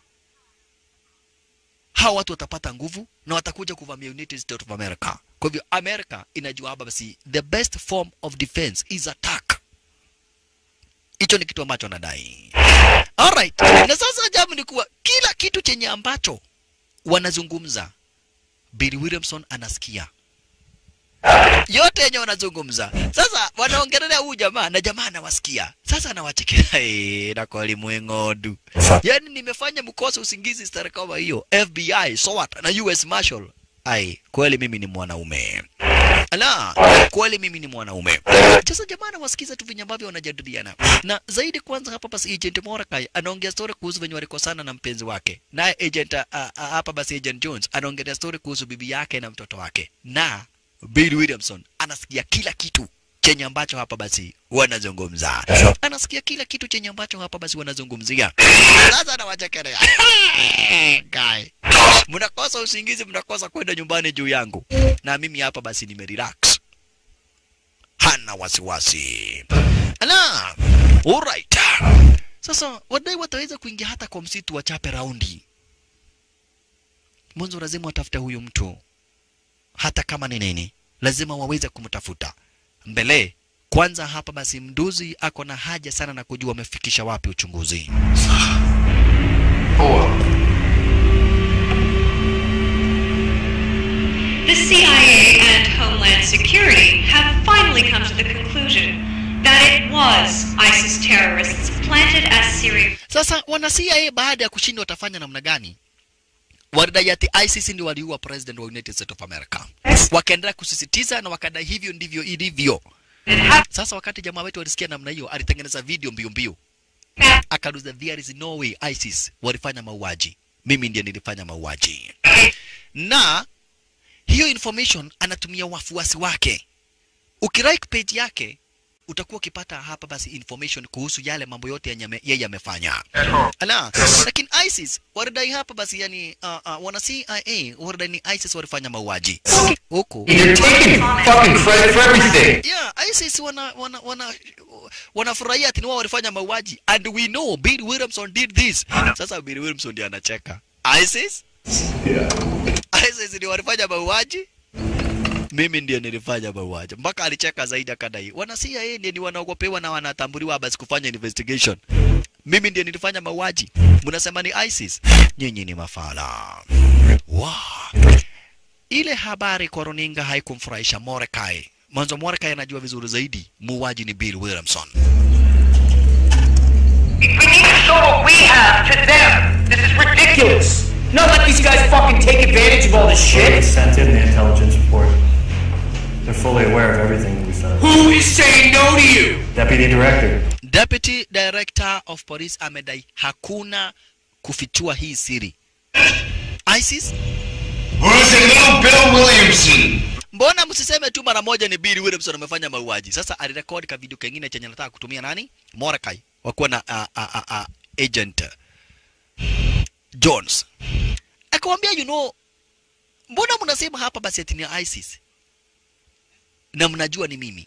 hawa watu watapata nguvu na watakuja kuvamia United States of America. Kwa hivyo America inajua hapa basi the best form of defense is attack. Hicho ni kitu ambacho anadai. Alright. Na sasa ajabu ni kuwa kila kitu chenye ambacho wanazungumza Bill Williamson anasikia yote yenye wanazungumza. Sasa wanaongelea huyu jamaa na jamaa anawasikia. Sasa anawachekelea hey, na kwa limwengodu. Yaani nimefanya mkosa usingizi stari kama hiyo. FBI, SWAT na US Marshal. Ai, kweli mimi ni mwanaume. Ala, kweli mimi ni mwanaume. Sasa jamaa anawasikiza tu venye ambavyo wanajadiliana. Na zaidi kwanza hapa basi Agent Mordecai anaongea story kuhusu venye walikosana na mpenzi wake. Naye agent uh, uh, hapa basi Agent Jones anaongelea story kuhusu bibi yake na mtoto wake. Na Bill Williamson anasikia kila kitu chenye ambacho hapa basi wanazungumza. Anasikia kila kitu chenye ambacho hapa basi wanazungumzia. Sasa anawachekelea. Guy. Mnakosa usingizi, mnakosa kwenda nyumbani juu yangu. Na mimi hapa basi nimerelax. Hana wasiwasi. Ala. Alright. Sasa wadai wataweza kuingia hata kwa msitu wachape raundi. Mwanzo lazima watafute huyu mtu hata kama ni nini, lazima waweze kumtafuta mbele. Kwanza hapa basi, mduzi ako na haja sana na kujua wamefikisha wapi uchunguzi. The CIA and Homeland Security have finally come to the conclusion that that it was ISIS terrorists planted as Syria. Sasa wana CIA baada ya kushindwa watafanya namna gani? Walidai ati ISIS ndio waliua president wa United States of America. Wakaendelea kusisitiza na wakadai hivyo ndivyo ilivyo. Sasa wakati jamaa wetu alisikia namna hiyo, alitengeneza video mbio mbio, akaruza there is no way ISIS walifanya mauaji, mimi ndiye nilifanya mauaji. Na hiyo information anatumia wafuasi wake. Ukilike page yake utakuwa ukipata hapa basi information kuhusu yale mambo yote yenye ame- yeye amefanya. Ala, lakini ISIS walidai hapa basi yani uh, uh, wana CIA walidai ni ISIS walifanya mauaji huku You're taking fucking credit for everything. Yeah, ISIS wana wana wana wanafurahia ati ni wao walifanya mauaji and we know Bill Williamson did this. Sasa Bill Williamson ndiye anacheka. ISIS? ISIS ndio walifanya mauaji? Mimi ndiye nilifanya mauaji. Mpaka alicheka zaidi akadai. Wana CIA ndiye ni wanaogopewa na wanatambuliwa basi kufanya investigation. Mimi ndiye nilifanya mauaji. Mnasema ni ISIS? Nyinyi ni mafala. Wow. Ile habari kwa runinga haikumfurahisha Mordecai. Mwanzo Mordecai anajua vizuri zaidi muuaji ni Bill Williamson. We need to show what we have to them. This is ridiculous. Not let these guys fucking take advantage of all this They shit. sent in the intelligence report. They're fully aware of everything that we found. Who is saying no to you? Deputy Director. Deputy Director of Police amedai hakuna kufichua hii siri. ISIS, Where's the little Bill Williamson? mbona msiseme tu mara moja ni Bill Williamson amefanya mauaji? Sasa alirekodi ka video kengine chenye anataka kutumia nani? Mordecai wakuwa na uh, uh, uh, uh, agent Jones akamwambia, you know, mbona mnasema hapa basi ati ni ISIS na mnajua ni mimi?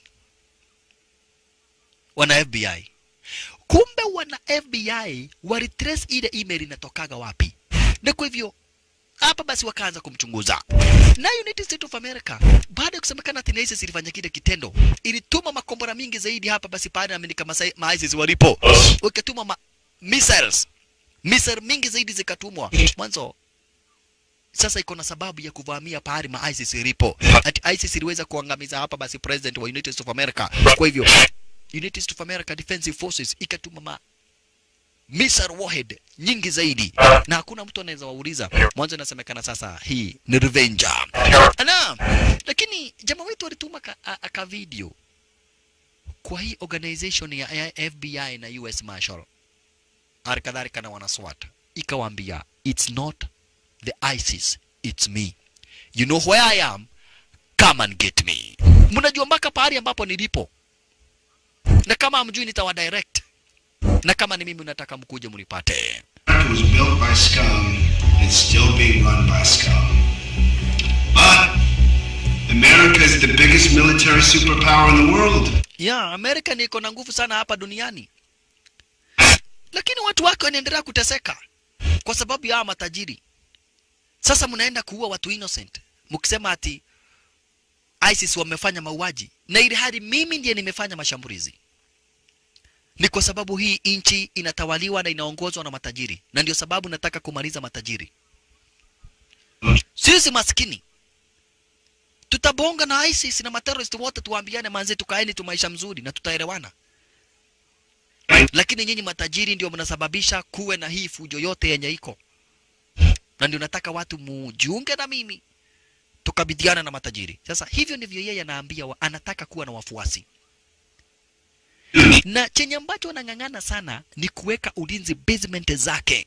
Wana FBI kumbe wana FBI walitrace ile email inatokaga wapi, na kwa hivyo hapa basi wakaanza kumchunguza na United States of America baada ya kusemekana ati ISIS ilifanya kile kitendo, ilituma makombora mingi zaidi hapa basi pale Amerika masai- ma ISIS walipo, wakatuma ma missiles missile mingi zaidi zikatumwa mwanzo. Sasa iko na sababu ya kuvamia pahali ma ISIS ilipo, ati ISIS iliweza kuangamiza hapa basi president wa United States of America. Kwa hivyo United States of America Defensive Forces ikatuma ma missile warhead nyingi zaidi, na hakuna mtu anaweza wauliza. Mwanzo inasemekana sasa hii ni revenge. Ana, lakini jamaa wetu alituma ka, a, a, ka video kwa hii organization ya ya FBI na US Marshal hali kadhalika na wana SWAT, ikawaambia it's not the ISIS, it's me. You know where I am, come and get me. Mnajua mpaka pahali ambapo nilipo, na kama hamjui nitawa direct, na kama ni mimi unataka mkuje mnipate. It was built by scum. It's still being run by scum. But America is the biggest military superpower in the world. Yeah, Amerika ni iko na nguvu sana hapa duniani, lakini watu wake wanaendelea kuteseka kwa sababu ya hawa matajiri. Sasa mnaenda kuua watu innocent mkisema ati ISIS wamefanya mauaji, na ili hali mimi ndiye nimefanya mashambulizi. Ni kwa sababu hii nchi inatawaliwa na inaongozwa na matajiri, na ndio sababu nataka kumaliza matajiri. Sisi maskini tutabonga na ISIS na materrorist wote, tuwaambiane manze, tukaeni tu maisha mzuri na tutaelewana. Lakini nyinyi matajiri ndio mnasababisha kuwe na hii fujo yote yenye iko, na ndio nataka watu mujiunge na mimi tukabidhiana na matajiri. Sasa hivyo ndivyo yeye anaambia wa, anataka kuwa na wafuasi na chenye ambacho anang'ang'ana sana ni kuweka ulinzi basement zake.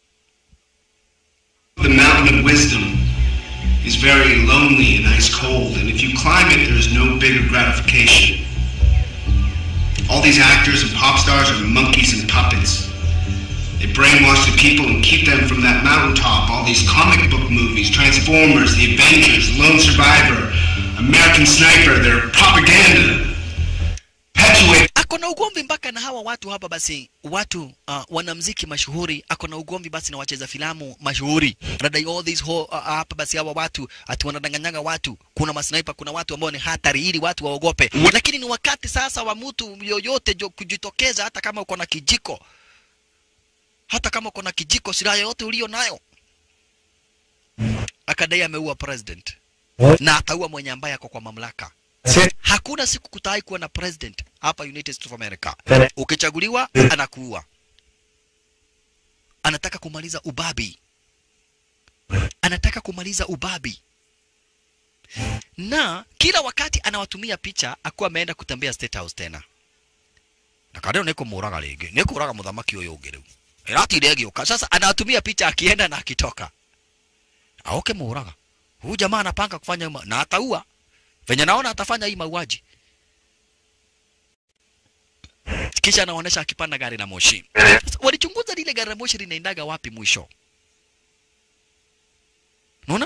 The mountain of wisdom is very lonely and ice cold, and if you climb it, there's no bigger gratification. All these actors and pop stars are monkeys and puppets. They brainwash the people and keep them from that mountaintop. All these comic book movies, Transformers, The Avengers, Lone Survivor, American Sniper, they're propaganda. Perpetuate ako na ugomvi mpaka na hawa watu hapa basi watu uh, wanamziki mashuhuri ako na ugomvi basi na wacheza filamu mashuhuri anadai all these ho, uh, hapa basi hawa watu ati wanadanganyaga watu kuna masniper kuna watu ambao ni hatari ili watu waogope lakini ni wakati sasa wa mtu yoyote jo kujitokeza hata kama uko na kijiko hata kama uko na kijiko silaha yoyote ulio nayo akadai ameua president na ataua mwenye ambaye ako kwa mamlaka Hakuna siku kutai kuwa na president hapa United States of America. Then- Ukichaguliwa anakuua, anataka kumaliza ubabi, anataka kumaliza ubabi na kila wakati anawatumia picha akuwa ameenda kutembea State House tena na kadeo niko muraga ringi nikuraga muthamaki uyu ungi riu iratire agiuka sasa anawatumia picha akienda na akitoka aoke muraga huyu jamaa anapanga kufanya ma- na ataua venye naona atafanya hii mauaji kisha anaonyesha akipanda gari la moshi Sasa, walichunguza lile gari la moshi linaendaga wapi mwisho unaona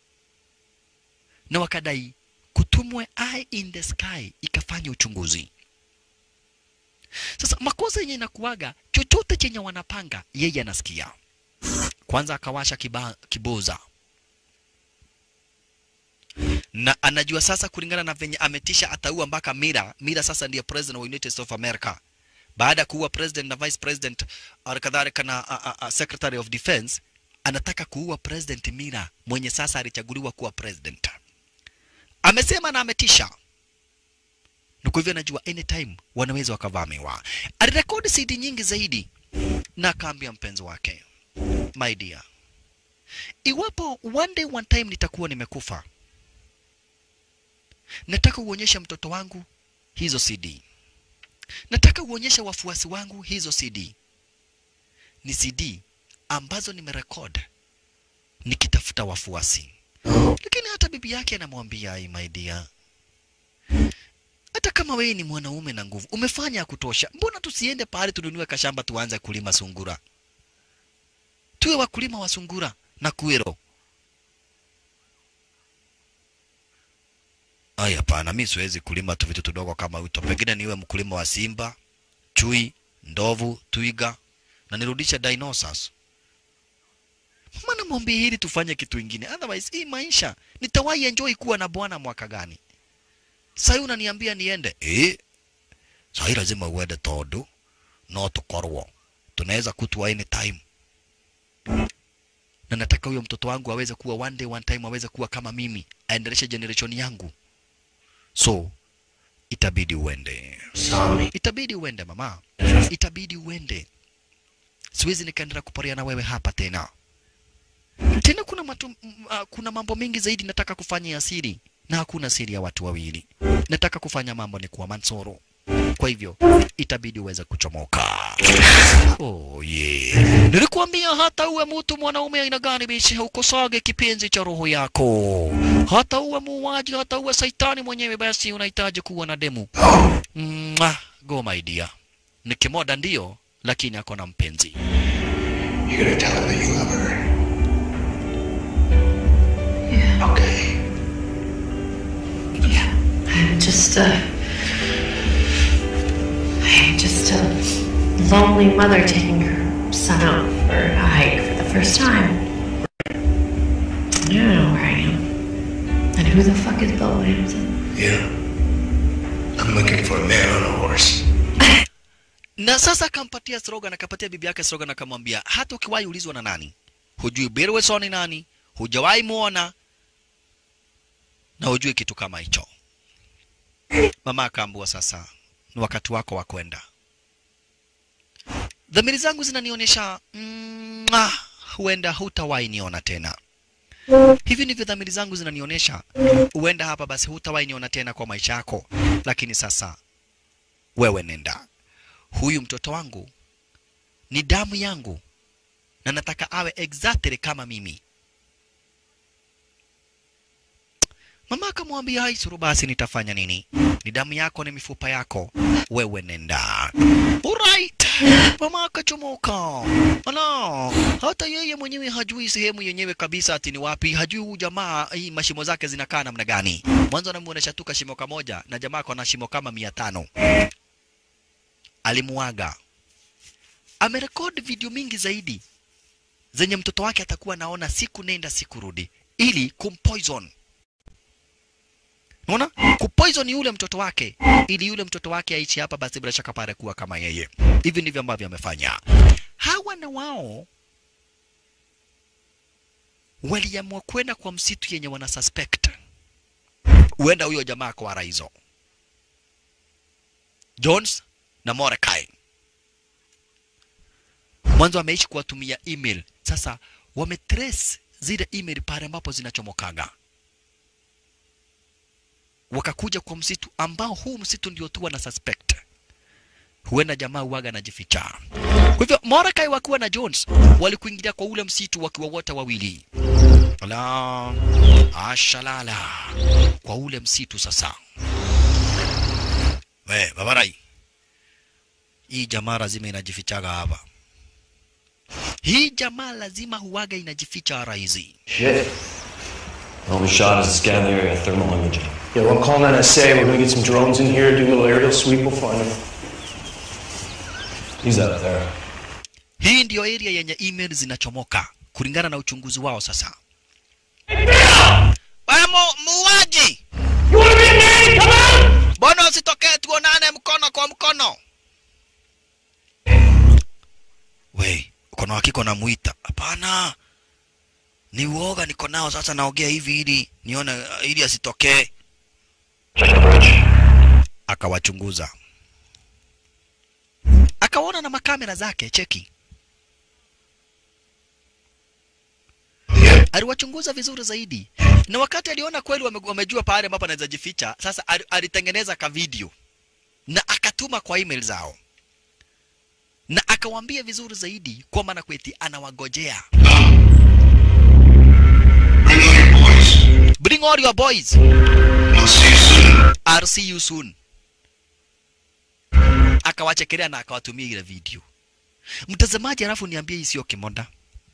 na wakadai kutumwe eye in the sky ikafanya uchunguzi sasa makosa yenye inakuwaga chochote chenye wanapanga yeye anasikia kwanza akawasha kiba, kiboza na anajua sasa kulingana na venye ametisha ataua mpaka Mira. Mira sasa ndiye president wa United States of America baada ya kuua president na vice president alikadhalika na a, a, a, secretary of defense, anataka kuua president Mira mwenye sasa alichaguliwa kuwa president. Amesema na ametisha na kwa hivyo anajua anytime wanaweza wakavamiwa. Alirekodi CD nyingi zaidi na akaambia mpenzi wake, my dear, iwapo one day one time nitakuwa nimekufa, nataka uonyeshe mtoto wangu hizo CD, nataka uonyeshe wafuasi wangu hizo CD. Ni CD ambazo nimerekod nikitafuta wafuasi, lakini hata bibi yake anamwambia, "Ai, my dear, hata kama wewe ni mwanaume na nguvu, umefanya ya kutosha. Mbona tusiende pahali tununue kashamba tuanze kulima sungura, tuwe wakulima wa sungura na kuero? Ai, hapana, mi siwezi kulima tu vitu tudogo kama wito, pengine niwe mkulima wa simba, chui, ndovu, twiga na nirudishe dinosaurs. Maana mwambie hili tufanye kitu ingine, otherwise hii maisha nitawahi enjoy kuwa na bwana mwaka gani? Sasa unaniambia niende eh? Sasa lazima uende tondu no tukorwo tunaweza kutwa anytime, na nataka huyo mtoto wangu aweze kuwa one day one time aweze kuwa kama mimi, aendeleshe generation yangu, so itabidi uende, itabidi uende mama, itabidi uende. Siwezi nikaendelea kuparia na wewe hapa tena tena. Kuna matu, m- ah, kuna mambo mengi zaidi nataka kufanya ya siri na hakuna siri ya watu wawili. Nataka kufanya mambo ni kuwa Mansoro. Kwa hivyo itabidi uweze kuchomoka. Oh yeah. Nilikuambia hata uwe mtu mwanaume aina gani bishi, ukosage kipenzi cha roho yako. Hata uwe muuaji, hata uwe saitani mwenyewe, basi unahitaji kuwa na demu. Mwah, go my dear. Ni kimoda ndio, lakini ako na mpenzi. You're gonna tell her that you love her. Okay. I'm just a. I'm just a lonely mother taking her son out for a hike for the first time. I don't know where I am. And who the fuck is Bill Williamson? Yeah. I'm looking for a man on a horse. na sasa akampatia slogan, akapatia bibi yake slogan, akamwambia hata ukiwahi ulizwa na nani, hujui Bill Wilson ni nani, hujawahi muona na hujui kitu kama hicho. Mama akaambua sasa ni wakati wako wa kwenda. Dhamiri zangu zinanionyesha mm, ah, huenda hutawahi niona tena. Hivi ndivyo dhamiri zangu zinanionyesha, huenda hapa basi hutawahi niona tena kwa maisha yako, lakini sasa wewe nenda huyu mtoto wangu ni damu yangu na nataka awe exactly kama mimi. Mama akamwambia haisuru, basi nitafanya nini? Ni damu yako, ni mifupa yako, wewe nenda. Alright. Mama akachomoka. Ala, hata yeye mwenyewe hajui sehemu yenyewe kabisa ati ni wapi, hajui huyu jamaa hii mashimo zake zinakaa namna gani. Mwanzo anamuonesha tu kashimo kamoja na jamaa ako na shimo kama mia tano alimuaga. Amerekodi video mingi zaidi zenye mtoto wake atakuwa naona siku nenda siku rudi, ili kumpoison. Unaona, kupoison yule mtoto wake, ili yule mtoto wake aishi hapa, basi bila shaka pale kuwa kama yeye. Hivi ndivyo ambavyo amefanya. Hawa na wao waliamua kwenda kwa msitu yenye wana suspect huenda huyo jamaa kwa hizo Jones na Mordecai mwanzo ameishi kuwatumia email, sasa wametrace zile email pale ambapo zinachomokaga, wakakuja kwa msitu ambao huu msitu ndio tu wana suspect huenda jamaa uwaga anajificha. Kwa hivyo Mordecai wakiwa na Jones walikuingilia kwa ule msitu wakiwa wote wawili. La ashalala kwa ule msitu sasa. We babarai, hii jamaa lazima inajifichaga hapa. Hii jamaa lazima huwaga inajificha raizi. Shit. All we shot is to scan the area, thermal imaging. Yeah, well, I'm calling NSA. We're gonna get some drones in here, do a little aerial sweep. We'll find them. He's out there. Hii ndiyo area yenye email zinachomoka kulingana na uchunguzi wao sasa. Wewe mu- muuaji! Mbona usitokee tuonane mkono kwa mkono? We, uko na hakika unamuita? Hapana, ni uoga niko nao sasa, naongea hivi ili nione uh, ili asitokee. Akawachunguza, akaona na makamera zake, cheki aliwachunguza vizuri zaidi, na wakati aliona kweli wame, wamejua pahali ambapo anaweza jificha, sasa ali- alitengeneza ka video na akatuma kwa email zao na akawaambia vizuri zaidi kwamba na kweti anawagojea. Bring all your boys. I'll see you soon. Akawachekelea na akawatumia ile video. Mtazamaji, alafu niambie hii sio kimonda.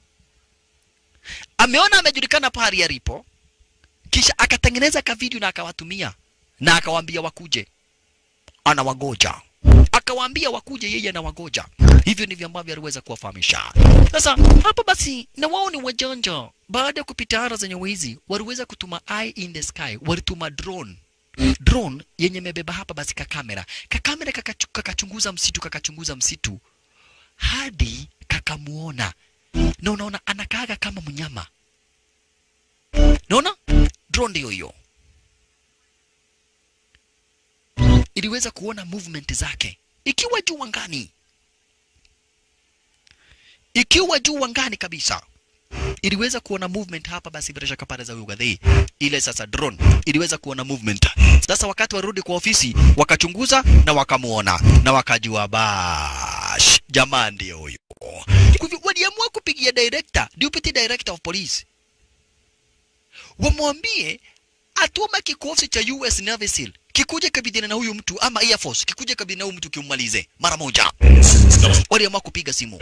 Ameona amejulikana pahali alipo, kisha akatengeneza ka video na akawatumia na akawaambia wakuje, anawagoja akawaambia wakuje, yeye anawagoja. Hivyo ndivyo ambavyo aliweza kuwafahamisha. Sasa hapa basi, na wao ni wajanja. Baada ya kupita ara zenye wizi, waliweza kutuma eye in the sky, walituma drone drone yenye imebeba hapa basi kakamera kakamera kakachu- kakachunguza msitu kakachunguza msitu hadi kakamuona na unaona anakaaga kama mnyama naona drone ndio hiyo iliweza kuona movement zake ikiwa juu angani, ikiwa juu angani kabisa iliweza kuona movement hapa. Basi bila shaka pale za Ugadhei, ile sasa drone iliweza kuona movement. Sasa wakati warudi kwa ofisi, wakachunguza na wakamuona na wakajua bash, jamaa ndio huyo. Kwa hivyo waliamua kupigia director, deputy director of police, wamwambie atume kikosi cha US Navy SEAL kikuja kabidhiana na huyu mtu ama Air Force kikuja kabidhiana na huyu mtu kimmalize mara moja. Waliamua kupiga simu.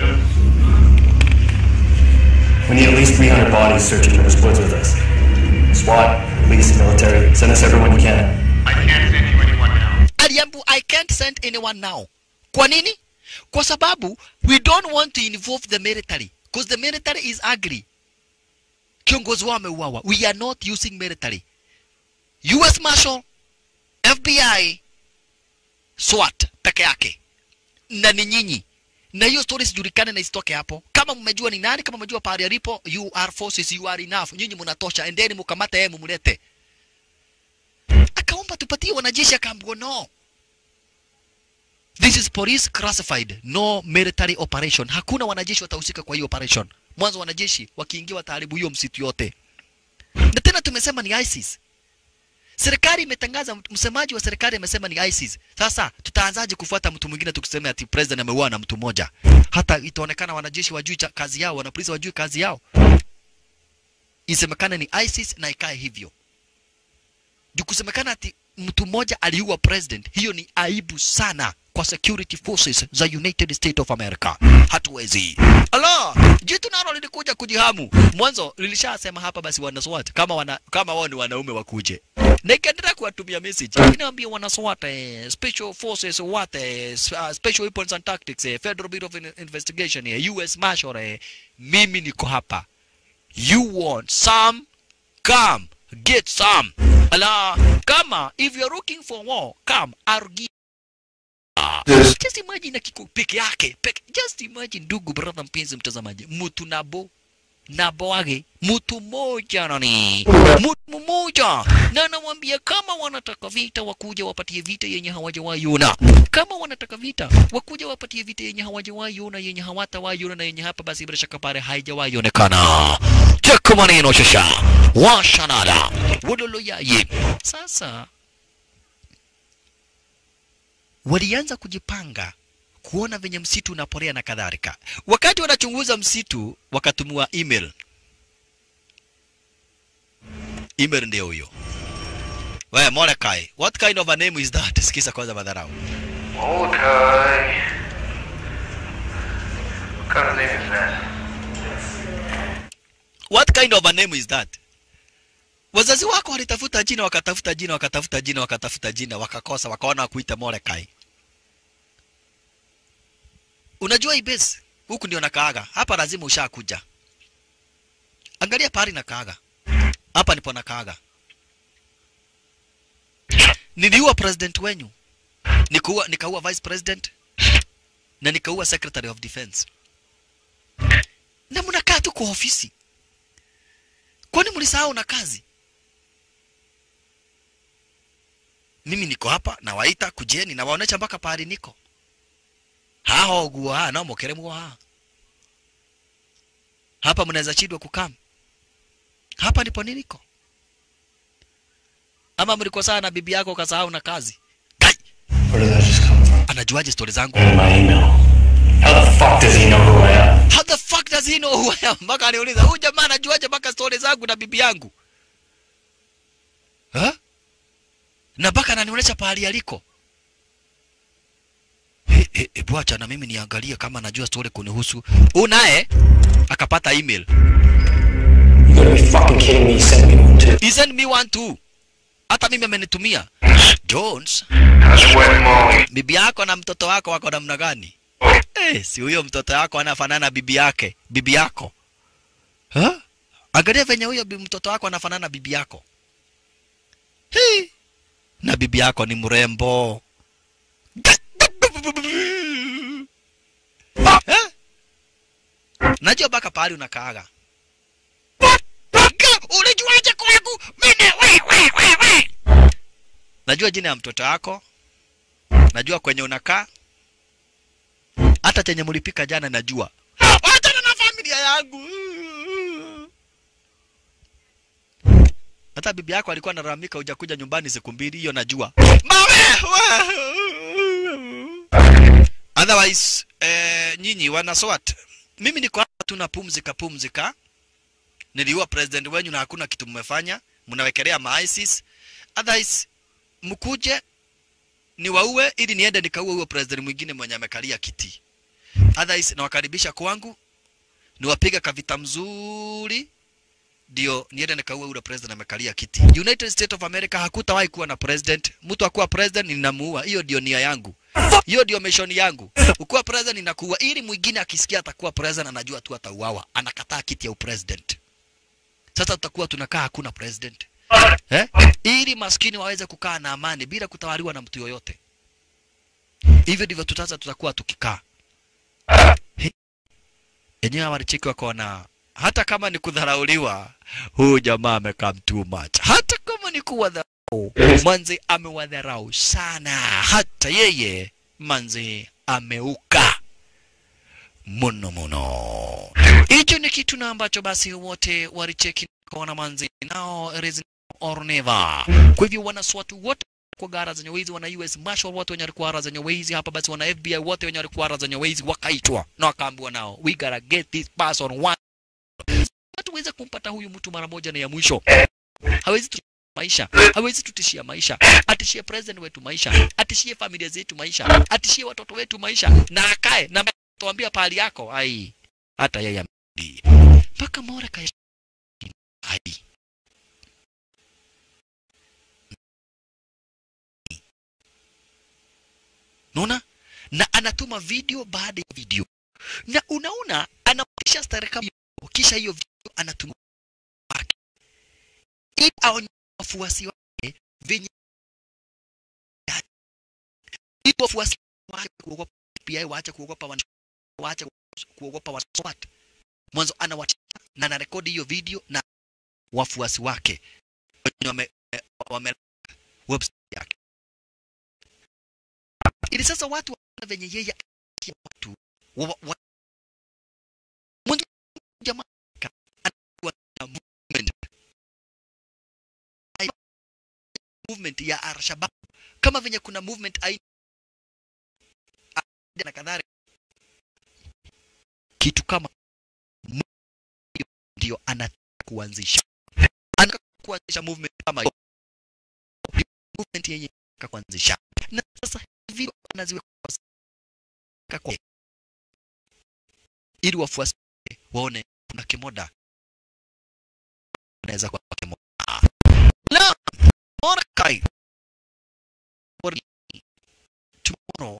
We need at least 300 bodies searching in the woods with us. SWAT, police, military, send us everyone you can. Aliambu, I can't send anyone now. Kwa nini? Kwa sababu we don't want to involve the military because the military is ugly. Kiongozi wao ameuawa. We are not using military. US Marshal, FBI, SWAT peke yake na ni nyinyi na hiyo story sijulikane na isitoke hapo. Kama mmejua ni nani, kama mmejua pahali alipo, you are forces, you are enough. Nyinyi mnatosha, endeni mkamate yeye, mumlete. Akaomba tupatie wanajeshi, akaambiwa no, this is police classified, no military operation. Hakuna wanajeshi watahusika kwa hiyo operation. Mwanzo wanajeshi wakiingia wataharibu hiyo msitu yote, na tena tumesema ni ISIS. Serikali imetangaza, msemaji wa serikali amesema ni ISIS. Sasa tutaanzaje kufuata mtu mwingine tukisema ati president ameuawa na mtu mmoja? Hata itaonekana wanajeshi wajui cha- kazi yao, wanapolisi wajui kazi yao. Isemekane ni ISIS na ikae hivyo. Juu kusemekana ati mtu mmoja aliua president, hiyo ni aibu sana kwa security forces za United States of America. Hatuwezi. Ala, jitu nalo lilikuja kujihamu. Mwanzo lilishasema hapa basi wana SWAT kama wana kama wao ni wanaume wakuje. Na ikaendelea kuwatumia message. Inaambia wana SWAT eh, special forces what eh, s- uh, special weapons and tactics eh, Federal Bureau of In- Investigation eh, US Marshal eh, mimi niko hapa. You want some? Come, get some. Ala, kama if you're looking for war, come, I'll give Just imagine na kiko peke yake peke, just imagine ndugu brother mpenzi mtazamaji, mtu nabo na Boage, mtu mmoja nani, mtu mmoja, na anamwambia kama wanataka vita wakuja wapatie vita yenye hawajawahi ona, kama wanataka vita wakuja wapatie vita yenye hawajawahi ona, yenye hawatawahi ona na yenye hapa basi bila shaka pale haijawahi onekana. Cheka maneno shasha, washanada wololo yaye. Sasa walianza kujipanga kuona venye msitu unaporea na kadhalika. Wakati wanachunguza msitu, wakatumiwa email. Email ndio huyo. Wewe Mordecai, what kind of a name is that? Sikiza kwanza madharau. Okay. What kind of name is that? What kind of a name is that? Wazazi wako walitafuta jina, wakatafuta jina, wakatafuta jina, wakatafuta jina, wakakosa, wakaona wakuita Mordecai. Unajua hii base huku ndio nakaaga hapa, lazima ushakuja. Angalia pahali nakaaga hapa, nipo nakaaga. Niliua president wenyu, nikaua nikaua vice president na nikaua secretary of defense, na mnakaa tu kwa ofisi. Kwani mlisahau na kazi? Mimi niko hapa nawaita, kujeni, nawaonesha mpaka pahali niko haho gua no mukere mwa hapa mnaweza chidwa kukam hapa ndipo niliko ama mliko sana na bibi yako ukasahau na kazi Where did that just come from? anajuaje stori zangu In my email. How the fuck does he know who I am? how the fuck does he know who I am mpaka aniuliza huyu jamaa anajuaje mpaka stori zangu na bibi yangu ha? na mpaka ananionyesha pahali aliko e, e, e, bwacha na mimi niangalie kama najua story kunihusu. Huyu naye akapata email. You gotta be fucking kidding me. He sent me one too. He sent me one too. Hata mimi amenitumia. Jones, How's your wife Molly? bibi yako na mtoto wako wako namna gani? Eh, si huyo mtoto wako anafanana na bibi yake, bibi yako. Ha? Angalia venye huyo bi- mtoto wako anafanana na bibi yako. Hii. Na bibi yako ni mrembo. Eh? Najua mpaka pahali unakaaga. Ulijuaje kwangu? Mimi we we we we. Najua jina ya mtoto wako. Najua kwenye unakaa. Hata chenye mlipika jana najua. Wachana na familia yangu. Hata bibi yako alikuwa analalamika hujakuja nyumbani siku mbili, hiyo najua. Mawe! Otherwise, eh, nyinyi wana SWAT, mimi niko hapa tu napumzika pumzika. Niliua president wenyu na hakuna kitu mmefanya, mnawekelea ma ISIS. Otherwise, mkuje niwaue ili niende nikaue huyo president mwingine mwenye amekalia kiti. Otherwise, nawakaribisha kwangu, niwapiga kavita mzuri ndio niende nikaue ule president amekalia kiti. United States of America hakutawahi kuwa na president. Mtu akuwa president ninamuua. Hiyo ndio nia yangu. Hiyo ndio mission yangu. Ukuwa president ninakuua ili mwingine akisikia atakuwa president anajua tu atauawa. Anakataa kiti ya upresident. Sasa tutakuwa tunakaa hakuna president. Eh? Ili maskini waweze kukaa na amani bila kutawaliwa na mtu yoyote. Hivyo ndivyo tutaanza tutakuwa tukikaa. He- Enyewe walicheki wakaona hata kama ni kudharauliwa, huyu jamaa amekaa too much. Hata kama ni kuwadharau, manzi amewadharau sana, hata yeye manzi ameuka muno muno. Hicho ni kitu na ambacho basi wote walicheki kuona manzi nao it is now or never. Kwa hivyo wanaswatu wote kwa gara zenye wizi, wana US Marshal wote wenye walikuwa gara zenye wizi hapa, basi wana FBI wote wenye walikuwa gara zenye wizi wakaitwa na wakaambiwa nao, we gotta get this person one hatuweze kumpata huyu mtu mara moja na ya mwisho. Hawezi tu maisha, hawezi tutishia maisha, atishie president wetu maisha, atishie familia zetu maisha, atishie watoto wetu maisha, na akae na tuambia pahali yako. Ai, hata yeye amerudi mpaka Mordecai. Ai, Unaona? Na anatuma video baada ya video. Na unaona anapisha starika kisha hiyo video anatuma wake. Ili aonyeshe wafuasi wake venye ili wafuasi wake kuogopa FBI waache kuogopa wan- waache kuogopa waswat. Mwanzo anawatisha na anarekodi hiyo video na wafuasi wake wenye wame, wame website yake ili sasa watu waona venye yeye anatia watu wa, wa, mwanzo jamaa ka- anakuwa na movement Ai- movement ya Al-Shabaab kama venye kuna movement aina na kadhalika kitu kama mu- ndio anataka kuanzisha anataka kuanzisha movement kama hiyo movement yenye anataka kuanzisha na sasa hivi anaziweka kwa ili wafuasi wake waone kuna kimoda anaweza kuwa kimoda na Mordecai tomorrow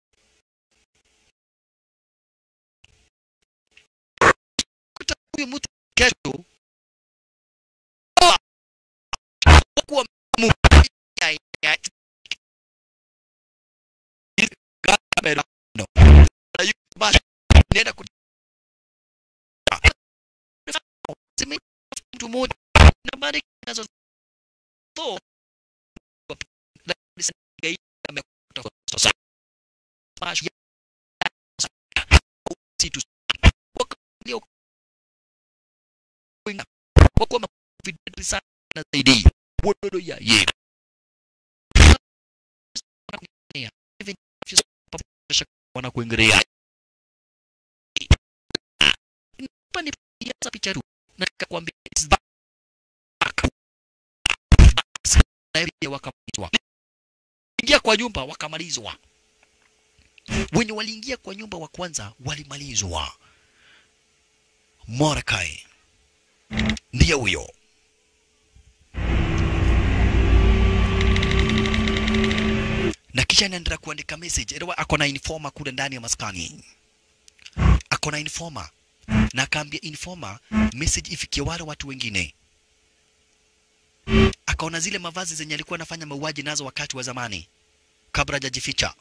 kuta huyu mtu kesho Ah! kuwa mu ya ya kamera no na yu bash nenda ku Zime- mtu mmoja na baada nazo to amekuta sasa bash ya situ wakalio kwenda kwa kuwa mavidadi sana zaidi wododo ya ye wana kuingilia hapa ni picha picha tu na nikakwambia it's back na pia wakamalizwa ingia kwa nyumba wakamalizwa wenye waliingia kwa nyumba wa kwanza walimalizwa Mordecai ndiye huyo na kisha anaendelea kuandika message Elewa ako na informer kule ndani ya maskani ako na informer na akaambia informer message ifikie wale watu wengine akaona zile mavazi zenye alikuwa anafanya mauaji nazo wakati wa zamani kabla hajajificha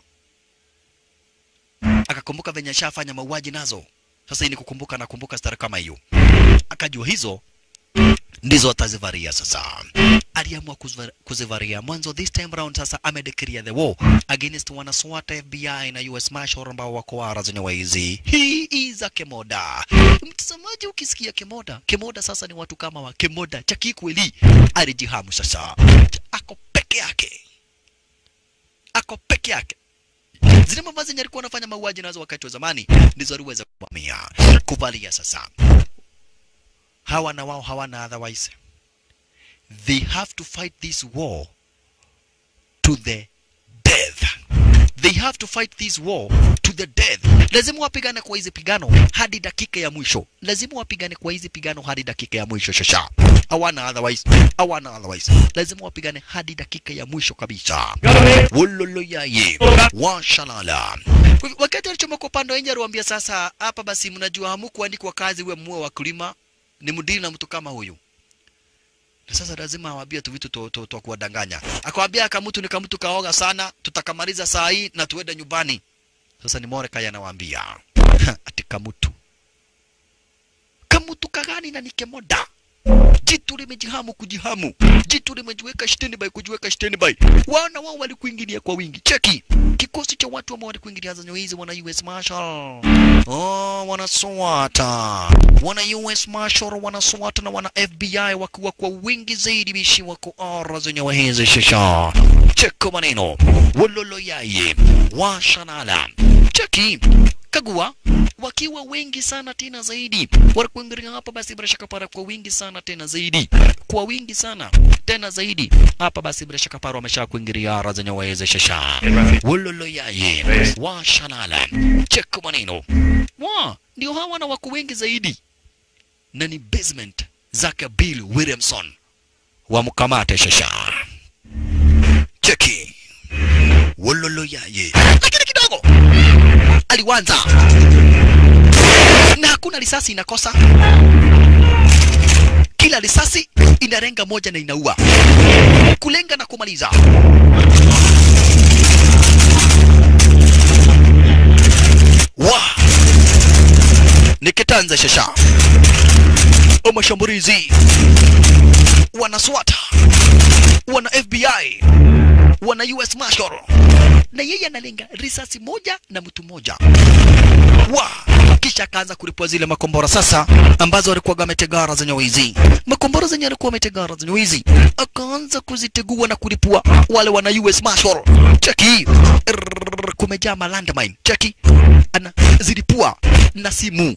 akakumbuka venye ashafanya mauaji nazo sasa hii ni kukumbuka na kumbuka stara kama hiyo akajua hizo ndizo atazivaria sasa aliamua kuziva- kuzivaria mwanzo this time round sasa amedeclare the war against wanaswat FBI na US Marshal ambao wako ara zenye waizi hii is a kemoda mtazamaji ukisikia kemoda kemoda sasa ni watu kama wa kemoda cha kikweli alijihamu sasa ako peke yake ako peke yake zile mavazi zenye alikuwa anafanya mauaji nazo wakati wa zamani ndizo aliweza kuvamia kuvalia sasa hawa na wao hawana otherwise they have to fight this war to the death they have to fight this war to the death lazima wapigane kwa hizi pigano hadi dakika ya mwisho lazima wapigane kwa hizi pigano hadi dakika ya mwisho shasha hawana otherwise hawana otherwise lazima wapigane hadi dakika ya mwisho kabisa wololo yaye washalala Kwa hivyo, wakati alichomoka upande wa nje aliwaambia sasa hapa basi mnajua hamukuandikwa kazi uwe muwe wakulima ni mdili na mtu kama huyu na sasa lazima awambie tu vitu tu- tu- twa kuwadanganya akawambia kamutu ni kamutu kaoga sana tutakamaliza saa hii na tuende nyumbani sasa ni Mordecai anawaambia ati kamutu kamutu kagani na nikemoda jitu limejihamu kujihamu jitu limejiweka standby kujiweka standby wana wao walikuingilia kwa wingi cheki kikosi cha watu ambao walikuingilia zanyo hizi wana US Marshal oh, wana SWAT wana US Marshal wana SWAT na wana FBI wakiwa kwa wingi zaidi bishi wako ara zenye hizi shisha cheko maneno wololo yaye washanala cheki kagua wakiwa wengi sana tena zaidi walikuingilia hapa basi bila shaka para kwa wingi sana tena zaidi kwa wingi sana tena zaidi hapa basi bila shaka para wamesha kuingilia ara zenye wawezeshesha wololo yaye washanala cheko maneno wa ndio hawa na wako wengi zaidi na ni basement zake Bill Williamson wamkamate shasha cheki wololo yaye lakini kidogo aliwanza na hakuna risasi inakosa kila risasi inarenga moja na inaua kulenga na kumaliza wa nikitanza shasha wa mashambulizi wana SWAT wana FBI wana US Marshal na yeye analenga risasi moja na mtu mmoja wa kisha akaanza kulipua zile makombora sasa ambazo walikuwa wametegara zenye wizi makombora zenye alikuwa wametegara zenye wizi akaanza kuzitegua na kulipua wale wana US Marshal cheki Rrrr, kumejaa malandmine cheki anazilipua na simu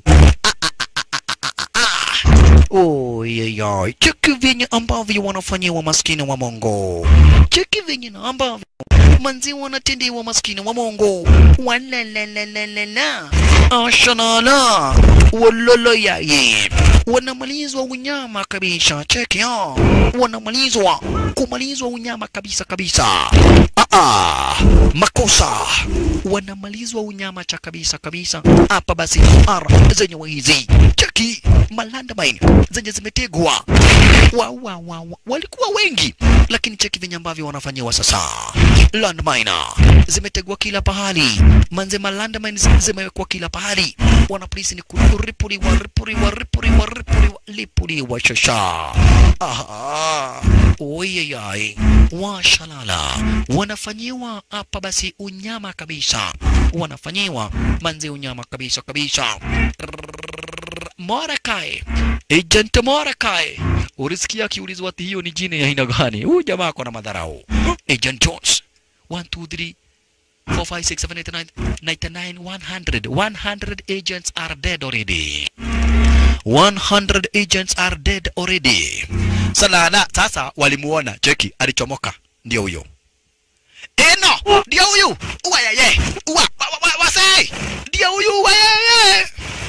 Oyeyay, cheki venye ambavyo wanafanyiwa maskini wa Mongo, cheki venye na ambavyo manzi wanatendewa maskini wa Mongo. Walalalalala, ashalala, waloloyaye, wanamalizwa unyama kabisa. Cheki ya, wanamalizwa kumalizwa unyama kabisa kabisa. Ah, ah, makosa wanamalizwa unyama cha kabisa kabisa. Hapa basi ara zenye wizi cheki malandmine zenye zimetegwa wa, wa, wa, wa. walikuwa wengi lakini cheki venye ambavyo wanafanyiwa sasa landmine zimetegwa kila pahali manze malandmine zi- zimewekwa kila pahali wanapolisi ni kuripuliwa ripuliwa ripuliwa ripuliwa lipuliwa shasha aha oyeyai washalala wanafanyiwa hapa basi unyama kabisa wanafanyiwa manze unyama kabisa kabisa Mordecai, Agent Mordecai. Ulisikia akiulizwa ati hiyo ni jina ya aina gani? Huyu jamaa ako na madharau. Agent Jones. 1 2 3 4 5 6 7 8 9 99 100 100 agents are dead already. 100 agents are dead already. Salala sasa walimuona cheki alichomoka ndio huyo. Eno ndio huyu. Uwa yeye. Uwa wa, wa, wa, wase. Ndio huyu uwa yeye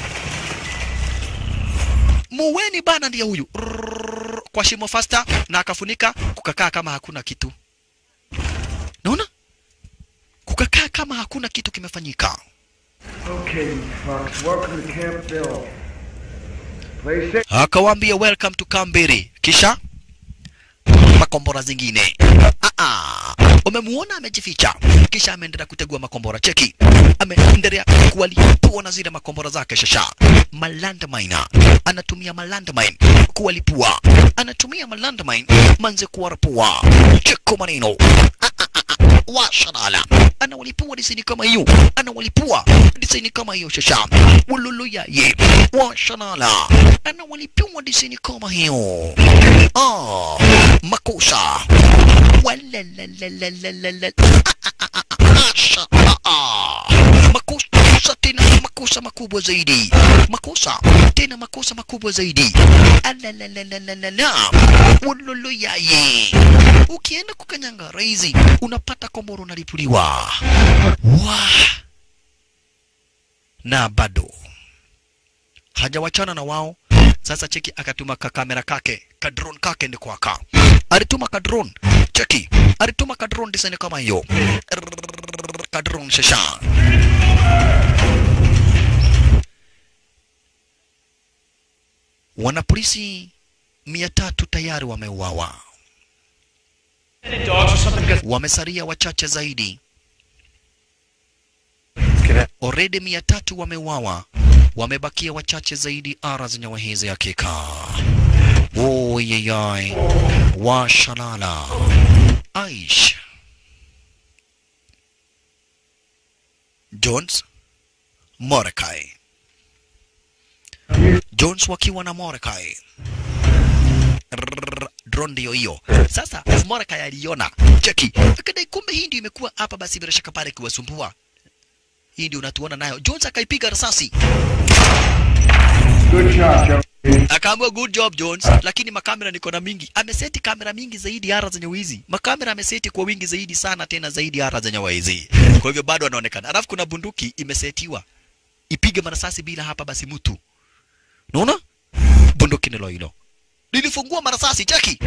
muweni bana ndiye huyu Rrrr, kwa shimo fasta na akafunika kukakaa kama hakuna kitu naona kukakaa kama hakuna kitu kimefanyika Okay, you fucks, welcome to Camp Bill. Play safe. akawaambia welcome to Kambere kisha makombora zingine ah -ah. umemuona amejificha kisha ameendelea kutegua makombora cheki ameendelea kuwalipua na zile makombora zake shasha malandmine anatumia malandmine kuwalipua anatumia malandmine manze kuwarapua cheko maneno washalala anawalipua disaini kama hiyo anawalipua disaini kama hiyo shasha ululuyaye washalala anawalipua disaini kama hiyo ah makosa walalalalalalalala Asha, ah, ah. makosa tena makosa makubwa zaidi makosa tena makosa makubwa zaidi alalalalala ululuyaye ukienda kukanyanga raizi unapata komboro unalipuliwa wa na bado hajawachana na wao sasa cheki akatuma kakamera kake kadron kake ndi kwaka alituma kadron cheki alituma kadron design kama hiyo Rrrr, kadron shasha wanapolisi mia tatu tayari wameuawa wamesalia wachache zaidi already mia tatu wameuawa wamebakia wachache zaidi ara zenye wahezi hakika woyeyai washalala aish jones morekai jones wakiwa na morekai Rrrr, drone ndio hiyo sasa morekai aliona cheki akadai kumbe hii ndio imekuwa hapa basi bila shaka pale kuwasumbua hii ndio unatuona nayo jones akaipiga risasi Good job, Joe. akaambiwa good job Jones, lakini makamera niko na mingi. Ameseti kamera mingi zaidi ara zenye wizi, makamera ameseti kwa wingi zaidi sana, tena zaidi ara zenye wizi. Kwa hivyo bado anaonekana. Alafu kuna bunduki imesetiwa ipige marasasi bila hapa basi mtu, unaona bunduki nilo hilo lilifungua marasasi cheki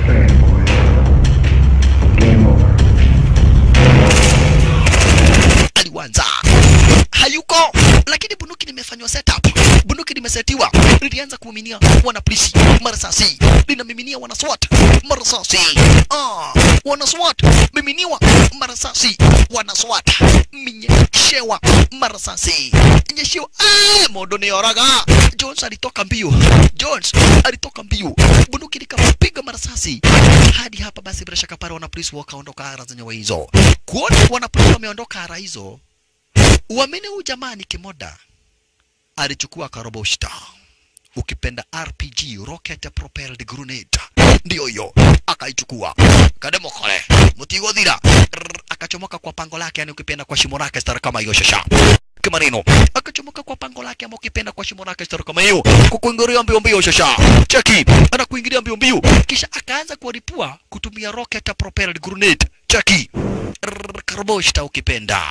aliwanza hayuko, lakini bunduki limefanywa setup, bunduki limesetiwa, lilianza kuminia wana polisi marasasi, linamiminia wana SWAT marasasi, ah, wana SWAT miminiwa marasasi, wana SWAT minyeshewa marasasi, nyeshewa, eh, mondo ni oraga Jones alitoka mbio. Jones alitoka mbio. Bunduki likapiga marasasi hadi hapa. Basi bila shaka pale wanapolisi wakaondoka ara zenyewe hizo. Kuona wanapolisi wameondoka ara hizo, uamini huyu jamaa ni kimoda alichukua karoboshta ukipenda RPG rocket propelled grenade ndio hiyo akaichukua kademokole mutigothira Rrr, akachomoka kwa pango lake yani ukipenda kwa shimo lake stara kama hiyo shasha kimaneno akachomoka kwa pango lake ama ukipenda kwa shimo lake stara kama hiyo kukuingilia mbio mbio shasha cheki anakuingilia mbio mbio kisha akaanza kuwaripua kutumia rocket propelled grenade cheki Rrr, karboshta ukipenda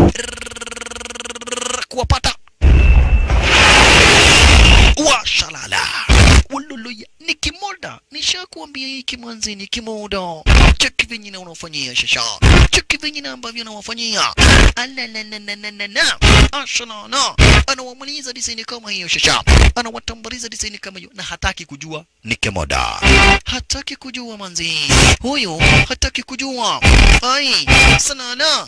Rrr, kuwapata washalala ululuya ni kimoda nishakuambia hiki mwanzi ni kimoda cheki venye na unafanyia shasha cheki venye na ambavyo nawafanyia alalalalalalala ashalala anawamaliza disaini kama hiyo shasha anawatambariza disaini kama hiyo na hataki kujua ni kimoda hataki kujua manzi huyo hataki kujua ai sanana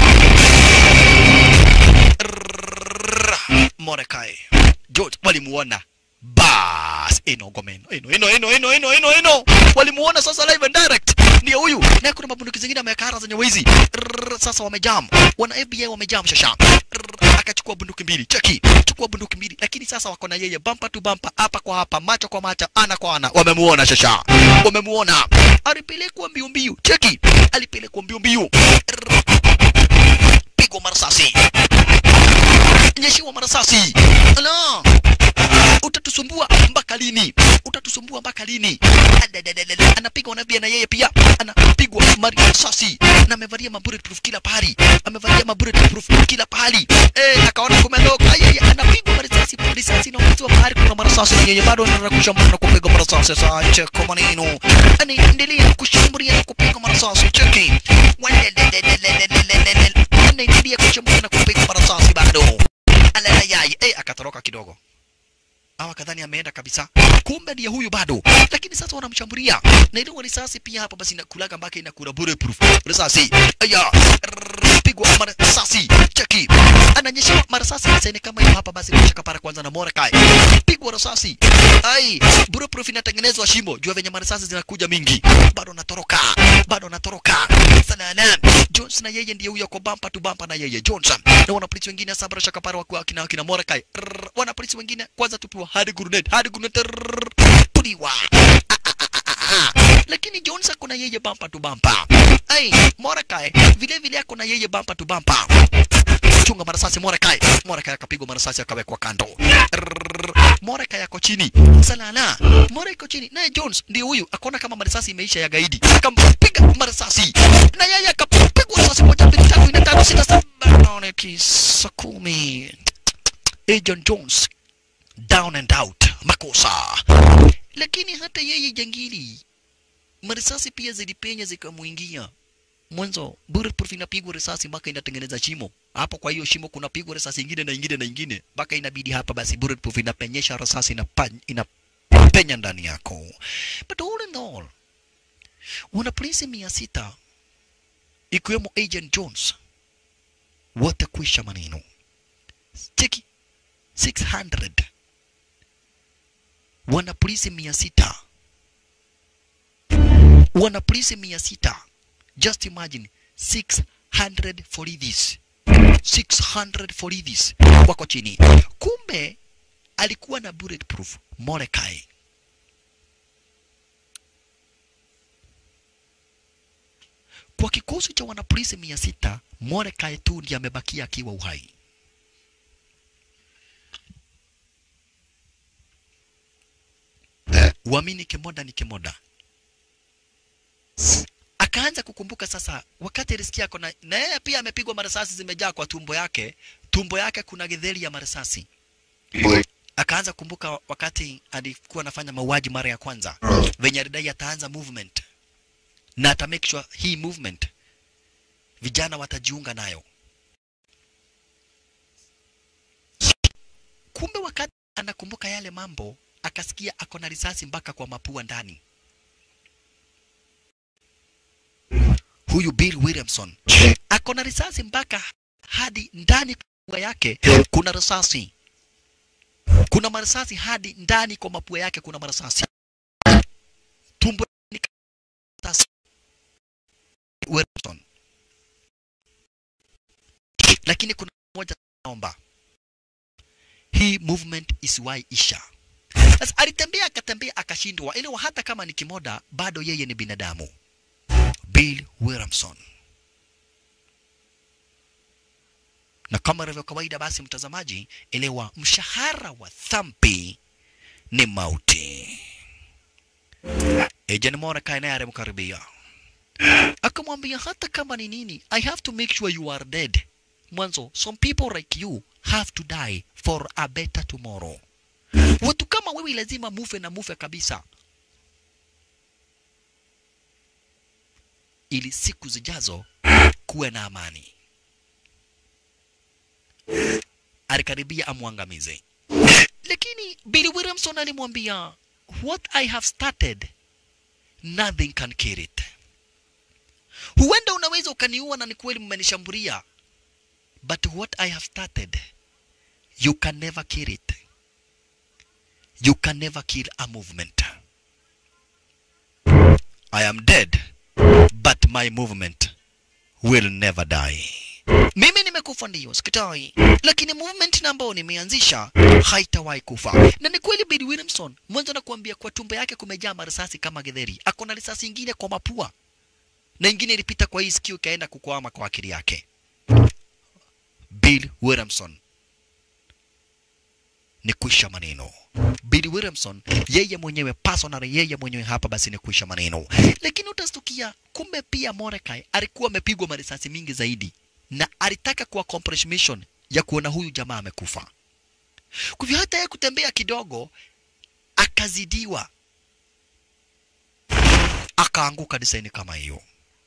Mordecai George walimuona bas ino gomeno ino ino ino ino ino ino ino walimuona sasa live and direct ndio huyu na kuna mabunduki zingine amekara zenye wizi Rrrr, sasa wamejam wana FBI wamejam shasha Rrrr, akachukua bunduki mbili cheki chukua bunduki mbili lakini sasa wako na yeye bampa tu bampa hapa kwa hapa macho kwa macho ana kwa ana wamemuona shasha wamemuona alipelekwa mbio mbio cheki alipelekwa mbio mbio Rrrr, pigwa marasasi nyeshiwa marasasi ala utatusumbua mpaka lini utatusumbua mpaka lini Adadadadada. anapigwa na pia na yeye pia anapigwa marasasi na amevalia maburletproof kila pahali amevalia maburletproof kila pahali eh akaona kumeloka yeye anapigwa marasasi risasi na ukiwa pahali kuna marasasi na yeye bado anakusha mbona kupigwa marasasi sasa cheko maneno anaendelea kushambulia na kupiga marasasi cheki Wadadadadadadadadadada. anaendelea kushambulia na kupiga marasasi bado alayayay eh akatoroka kidogo hawa kadhani ameenda kabisa kumbe ndiye huyu bado lakini sasa wanamshambulia na ile risasi pia hapa basi inakulaga mpaka inakula bulletproof risasi aya Rrrr, pigwa marasasi cheki ananyesha marasasi sasa kama hiyo hapa basi kushaka para kwanza na Mordecai pigwa risasi ai bulletproof inatengenezwa shimo jua venye marasasi zinakuja mingi bado anatoroka bado anatoroka sana na Jones na yeye ndiye huyo kwa bampa tu bampa na yeye Johnson na wanapolisi wengine sabra shaka para wakiwa kina kina Mordecai Rrrr, wanapolisi wengine kwanza tupiwa hadi grenade hadi grenade Rrrr, puliwa Ah, ah, ah, ah, ah. lakini Jones ako na yeye bampa tu bampa ai Mordecai vile vile ako na yeye bampa tu bampa chunga marasasi Mordecai Mordecai akapigwa marasasi akawekwa kando Rrrr. Mordecai yako chini salala Mordecai iko chini naye Jones ndio huyu akaona kama marasasi imeisha ya gaidi akampiga marasasi na yeye akapigwa risasi moja mbili tatu nne tano sita saba nane tisa kumi Agent Jones down and out makosa lakini hata yeye jangili marisasi pia zilipenya zikamuingia mwanzo bulletproof inapigwa risasi mpaka inatengeneza shimo hapo kwa hiyo shimo kunapigwa risasi ingine na ingine na ingine mpaka inabidi hapa basi bulletproof inapenyesha risasi inapa- inapenya ndani yako but all in all wana polisi mia sita ikiwemo agent jones wote kuisha maneno cheki 600 wana polisi mia sita wana polisi mia sita just imagine 600 foridhis 600 foridhis wako chini kumbe alikuwa na bulletproof Mordecai kwa kikosi cha wanapolisi mia sita Mordecai tu ndiye amebakia akiwa uhai uamini kimoda ni kimoda akaanza kukumbuka sasa wakati alisikia kona na yeye pia amepigwa marasasi zimejaa kwa tumbo yake tumbo yake kuna githeri ya marasasi akaanza kukumbuka wakati alikuwa anafanya mauaji mara ya kwanza venye alidai ataanza movement na ata make sure hii movement vijana watajiunga nayo kumbe wakati anakumbuka yale mambo akasikia ako na risasi mpaka kwa mapua ndani huyu Bill Williamson ako na risasi mpaka hadi ndani kwa yake kuna risasi kuna marasasi hadi ndani kwa mapua yake kuna marasasi tumbo ni marasasi Wilson. lakini kuna moja naomba hii movement isiwahi isha sasa alitembea akatembea akashindwa ile hata kama ni kimoda bado yeye ni binadamu bill williamson na kama ilivyo kawaida basi mtazamaji elewa mshahara wa thampi ni mauti Agent Mordecai naye alimkaribia akamwambia hata kama ni nini i have to make sure you are dead mwanzo some people like you have to die for a better tomorrow watu kama wewe lazima mufe na mufe kabisa ili siku zijazo kuwe na amani alikaribia amwangamize lakini Billy Williamson alimwambia what I have started nothing can kill it huenda unaweza ukaniua na ni kweli mmenishambulia but what I have started you can never kill it you can never kill a movement I am dead but my movement will never die mimi nimekufa ndiyo sikatai lakini movement na ambao nimeanzisha haitawahi kufa na ni kweli Bill Williamson mwanzo nakuambia kwa tumbo yake kumejaa marisasi kama githeri ako na risasi ingine kwa mapua na ingine ilipita kwa hii sikio ikaenda kukwama kwa akili yake Bill Williamson ni kuisha maneno Bill Williamson yeye mwenyewe personally yeye mwenyewe hapa basi ni kuisha maneno lakini utastukia kumbe pia Mordecai alikuwa amepigwa marisasi mingi zaidi na alitaka kuwa accomplish mission ya kuona huyu jamaa amekufa kwa hivyo hata yeye kutembea kidogo akazidiwa akaanguka desaini kama hiyo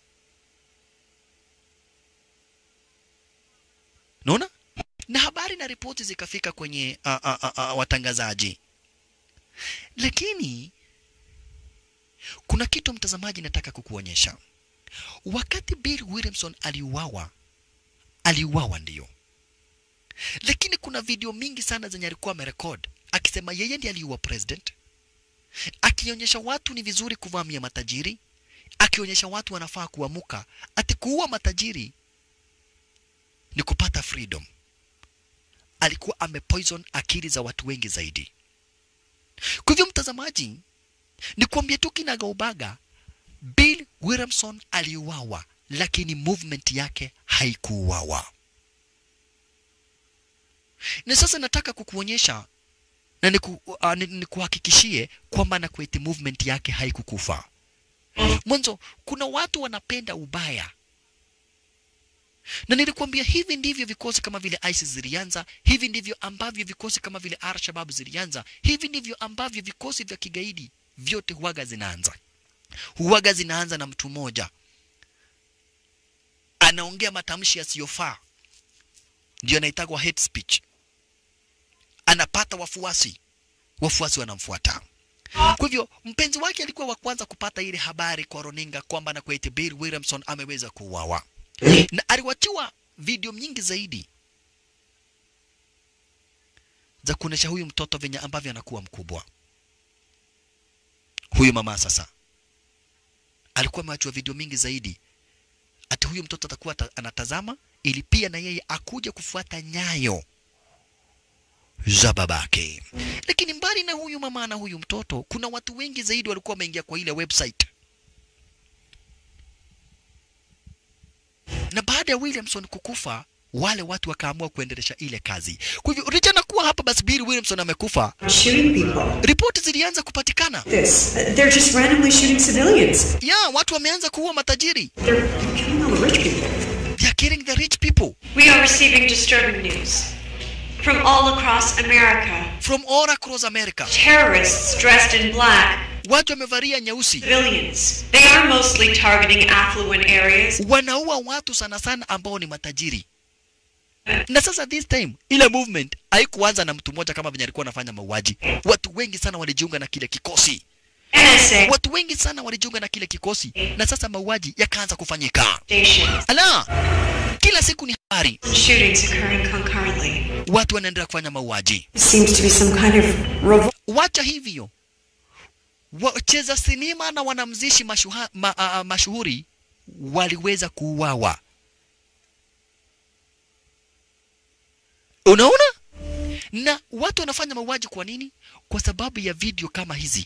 naona na habari na ripoti zikafika kwenye uh, uh, uh, uh, watangazaji lakini kuna kitu mtazamaji nataka kukuonyesha wakati Bill Williamson aliuawa aliuawa ndiyo lakini kuna video mingi sana zenye alikuwa amerekod akisema yeye ndiye aliua president akionyesha watu ni vizuri kuvamia matajiri akionyesha watu wanafaa kuamuka ati kuua matajiri ni kupata freedom alikuwa amepoison akili za watu wengi zaidi kwa hivyo mtazamaji ni kuambia tu kinagaubaga bill williamson aliuawa lakini movement yake haikuuawa na sasa nataka kukuonyesha na niku, uh, nikuhakikishie kwamba na kweti movement yake haikukufa mwanzo kuna watu wanapenda ubaya na nilikuambia hivi ndivyo vikosi kama vile ISIS zilianza, hivi ndivyo ambavyo vikosi kama vile Al-Shabaab zilianza, hivi ndivyo ambavyo vikosi vya kigaidi vyote huwaga zinaanza. Huwaga zinaanza na mtu mmoja anaongea matamshi yasiyofaa, ndio anaitagwa hate speech, anapata wafuasi, wafuasi wanamfuata. Kwa hivyo mpenzi wake alikuwa wa kwanza kupata ile habari kwa runinga kwamba na kweti Bill Williamson ameweza kuuawa na aliwachiwa video nyingi zaidi za kuonesha huyu mtoto venye ambavyo anakuwa mkubwa. Huyu mama sasa alikuwa amewachiwa video mingi zaidi, ati huyu mtoto atakuwa ta, anatazama ili pia na yeye akuje kufuata nyayo za babake. Lakini mbali na huyu mama na huyu mtoto, kuna watu wengi zaidi walikuwa wameingia kwa ile website na baada ya Williamson kukufa wale watu wakaamua kuendelesha ile kazi. Kwa hivyo licha na kuwa hapa basi Bill Williamson amekufa, ripoti zilianza kupatikana. This. They're just randomly shooting civilians. Ya, watu wameanza kuua matajiri. They're killing all the rich people. They are killing the rich people We are receiving disturbing news from all across America. from all across America. Terrorists dressed in black, Watu wamevalia nyeusi, civilians. They are mostly targeting affluent areas. wanaua watu sana sana ambao ni matajiri. Na sasa this time ile movement haikuanza na mtu mmoja kama venye alikuwa anafanya mauaji. Watu wengi sana walijiunga na kile kikosi. NSA Watu wengi sana walijiunga na kile kikosi, na sasa mauaji yakaanza kufanyika. stations. Ala, kila siku ni habari Shootings occurring concurrently. watu wanaendelea kufanya mauaji Seems to be some kind of revol- wacha hivyo wacheza sinema na wanamzishi mashuha, ma, a, a, mashuhuri waliweza kuuawa unaona na watu wanafanya mauaji kwa nini kwa sababu ya video kama hizi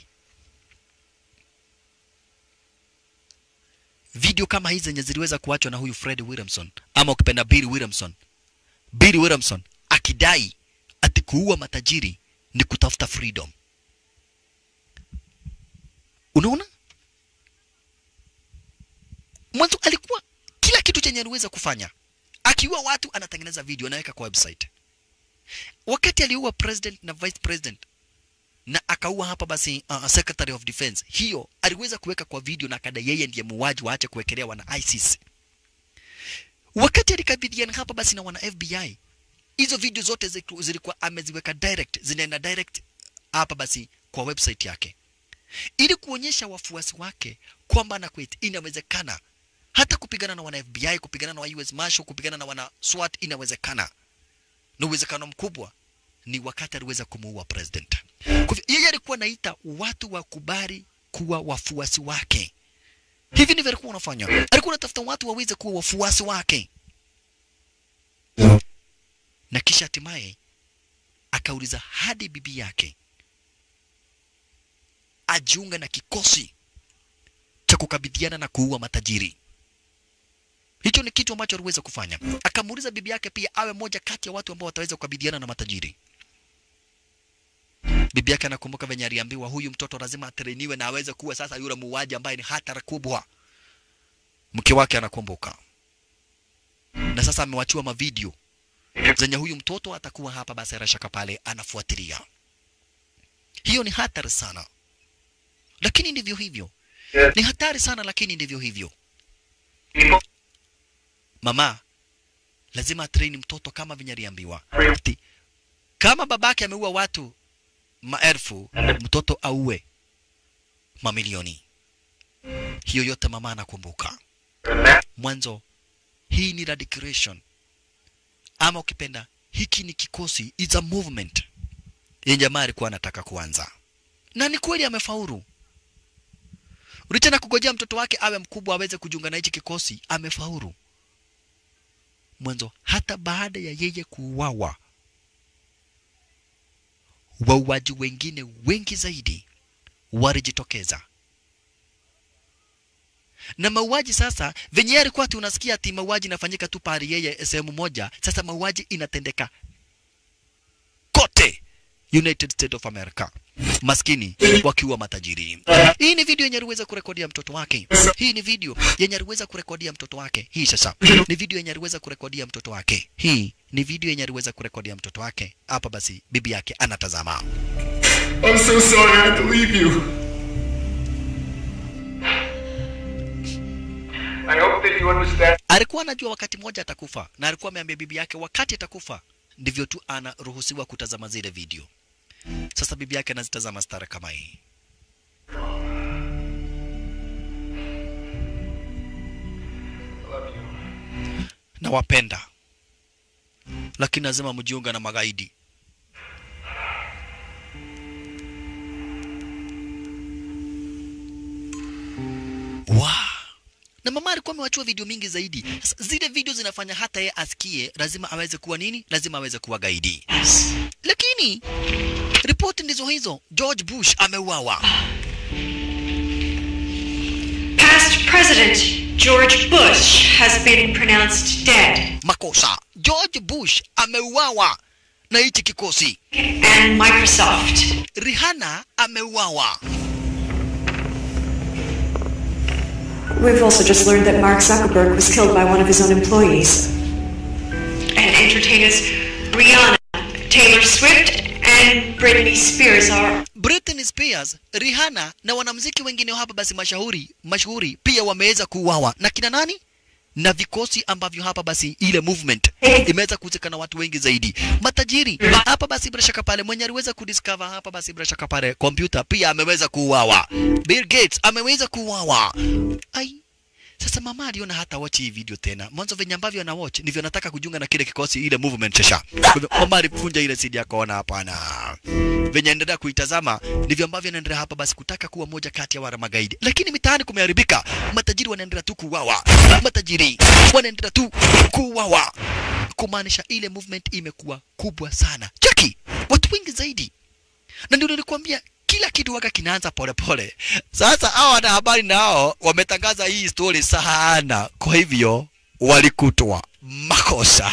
video kama hizi zenye ziliweza kuachwa na huyu Fred Williamson ama ukipenda Bill Williamson Bill Williamson akidai ati kuua matajiri ni kutafuta freedom unaona mwanzo alikuwa kila kitu chenye aliweza kufanya akiua watu anatengeneza video anaweka kwa website wakati aliua president na vice president na akaua hapa basi uh, secretary of defense hiyo aliweza kuweka kwa video na akada yeye ndiye muuaji waache kuwekelea wana ISIS wakati alikabidhiana hapa basi na wana FBI hizo video zote ziku- zilikuwa ameziweka direct zinaenda direct hapa basi kwa website yake ili kuonyesha wafuasi wake kwamba na kweli inawezekana hata kupigana na wana FBI kupigana na wa US Marshal kupigana na wana SWAT inawezekana na uwezekano mkubwa ni wakati aliweza kumuua president kwa hivyo yeye alikuwa naita watu wakubali kuwa wafuasi wake hivi ndivyo alikuwa anafanya alikuwa anatafuta watu waweze kuwa wafuasi wake na kisha hatimaye akauliza hadi bibi yake ajiunge na kikosi cha kukabidhiana na kuua matajiri hicho ni kitu ambacho aliweza kufanya akamuuliza bibi yake pia awe moja kati ya watu ambao wataweza kukabidhiana na matajiri bibi yake anakumbuka venye aliambiwa huyu mtoto lazima atrainiwe na aweze kuwa sasa yule muuaji ambaye ni hatari kubwa mke wake anakumbuka na sasa amewachiwa mavideo zenye huyu mtoto atakuwa hapa basi bila shaka pale anafuatilia hiyo ni hatari sana lakini ndivyo hivyo ni hatari sana lakini ndivyo hivyo mama lazima atrain mtoto kama venye aliambiwa ati kama babake ameua watu maelfu mtoto auwe mamilioni hiyo yote mama anakumbuka mwanzo hii ni radicalization ama ukipenda hiki ni kikosi is a movement yenye jamaa alikuwa anataka kuanza na ni kweli amefaulu licha na kugojea mtoto wake awe mkubwa aweze kujiunga na hichi kikosi amefaulu mwanzo hata baada ya yeye kuuawa wauaji wengine wengi zaidi walijitokeza na mauaji sasa venye yeye alikuwa ati unasikia ati mauaji inafanyika tu pahali yeye sehemu moja sasa mauaji inatendeka kote United States of America maskini wakiwa matajiri. Hii ni video yenye aliweza kurekodia mtoto wake. Hii ni video yenye aliweza kurekodia mtoto wake. Hii sasa ni video yenye aliweza kurekodia mtoto wake. Hii ni video yenye aliweza kurekodia mtoto wake. Hapa basi bibi yake anatazama. I'm so sorry I had to leave you. I hope that you understand. Alikuwa anajua wakati mmoja atakufa na alikuwa ameambia bibi yake wakati atakufa ndivyo tu anaruhusiwa kutazama zile video. Sasa bibi yake anazitazama stara kama hii. Nawapenda, lakini lazima mjiunga na magaidi. Wow. Na mama alikuwa amewachua video mingi zaidi. Sasa zile video zinafanya hata yeye asikie lazima aweze kuwa nini? Lazima aweze kuwa gaidi. Lakini ripoti ndizo hizo. George Bush ameuawa. Past President George Bush has been pronounced dead. Makosa. George Bush ameuawa na hichi kikosi. And Microsoft. Rihanna ameuawa. We've also just learned that Mark Zuckerberg was killed by one of his own employees. And entertainers Rihanna, Taylor Swift, and Britney Spears are Britney Spears, Rihanna na wanamuziki wengine hapa basi mashauri mashuhuri pia wameweza kuuawa na kina nani? Na vikosi ambavyo hapa basi ile movement imeweza kuhusika na watu wengi zaidi. Matajiri hapa basi bila shaka pale mwenye aliweza kudiscover hapa basi bila shaka pale kompyuta pia ameweza kuuawa. Bill Gates ameweza kuuawa. Ai, Sasa mama aliona hata watch hii video tena. Mwanzo venye ambavyo ana watch ndivyo anataka kujiunga na kile kikosi ile movement shasha. Kwa hivyo mama alipunja ile CD akaona hapana. Venye endelea kuitazama ndivyo ambavyo anaendelea hapa basi kutaka kuwa moja kati ya wale magaidi. Lakini mitaani kumeharibika. Matajiri wanaendelea tu kuuawa. Matajiri wanaendelea tu kuuawa. Kumaanisha ile movement imekuwa kubwa sana. Cheki, watu wengi zaidi. Na ndio nilikwambia kila kitu waka kinaanza polepole. Sasa hao wanahabari nao wametangaza hii story sana, kwa hivyo walikutwa makosa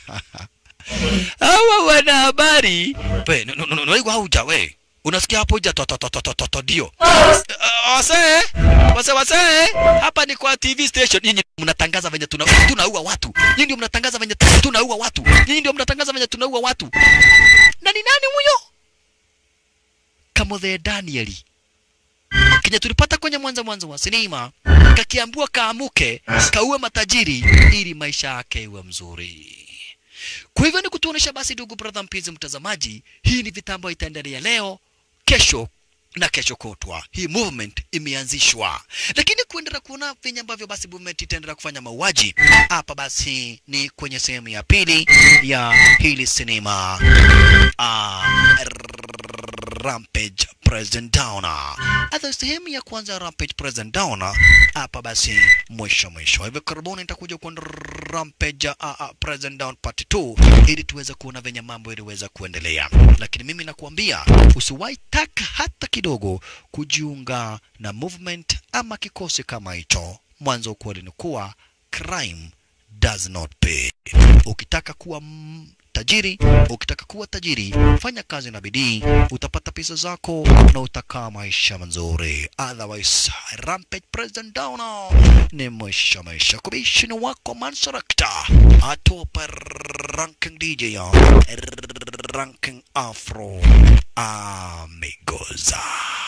hawa wanahabari. We, no, no, no, no, hauja we unasikia hapo ja to to to to to to to ndio wase wase wase hapa ni kwa TV station nyinyi mnatangaza venye tuna tunaua watu nyinyi ndio mnatangaza venye tunaua watu nyinyi ndio mnatangaza venye tunaua watu na ni nani huyo Kamothe Danieli kenye tulipata kwenye mwanzo mwanzo wa sinema kakiambua kaamuke kaue matajiri ili maisha yake iwe mzuri. Kwa hivyo ni kutuonesha basi, ndugu brother, mpenzi mtazamaji, hii ni vita ambayo itaendelea leo, kesho na kesho kutwa. Hii movement imeanzishwa, lakini kuendelea kuona venye ambavyo basi movement itaendelea kufanya mauaji hapa, basi ni kwenye sehemu ya pili ya hili sinema ah, Rampage Present Downer. Hata sehemu ya kwanza ya Rampage Present Downer hapa basi mwisho mwisho. Hivi karibuni nitakuja kwa Rampage uh, uh, Present Down Part 2 ili tuweze kuona venye mambo iliweza kuendelea. Lakini mimi nakuambia usiwahi taka hata kidogo kujiunga na movement ama kikosi kama hicho. Mwanzo ukweli ni kuwa crime does not pay. Ukitaka kuwa mm, tajiri, ukitaka kuwa tajiri, fanya kazi na bidii, utapata pesa zako na utakaa maisha mazuri. Otherwise, Rampage President Downer ni maisha maisha. Kubishini wako Mansarakta atopa ranking DJ ya ranking Afro Amigos.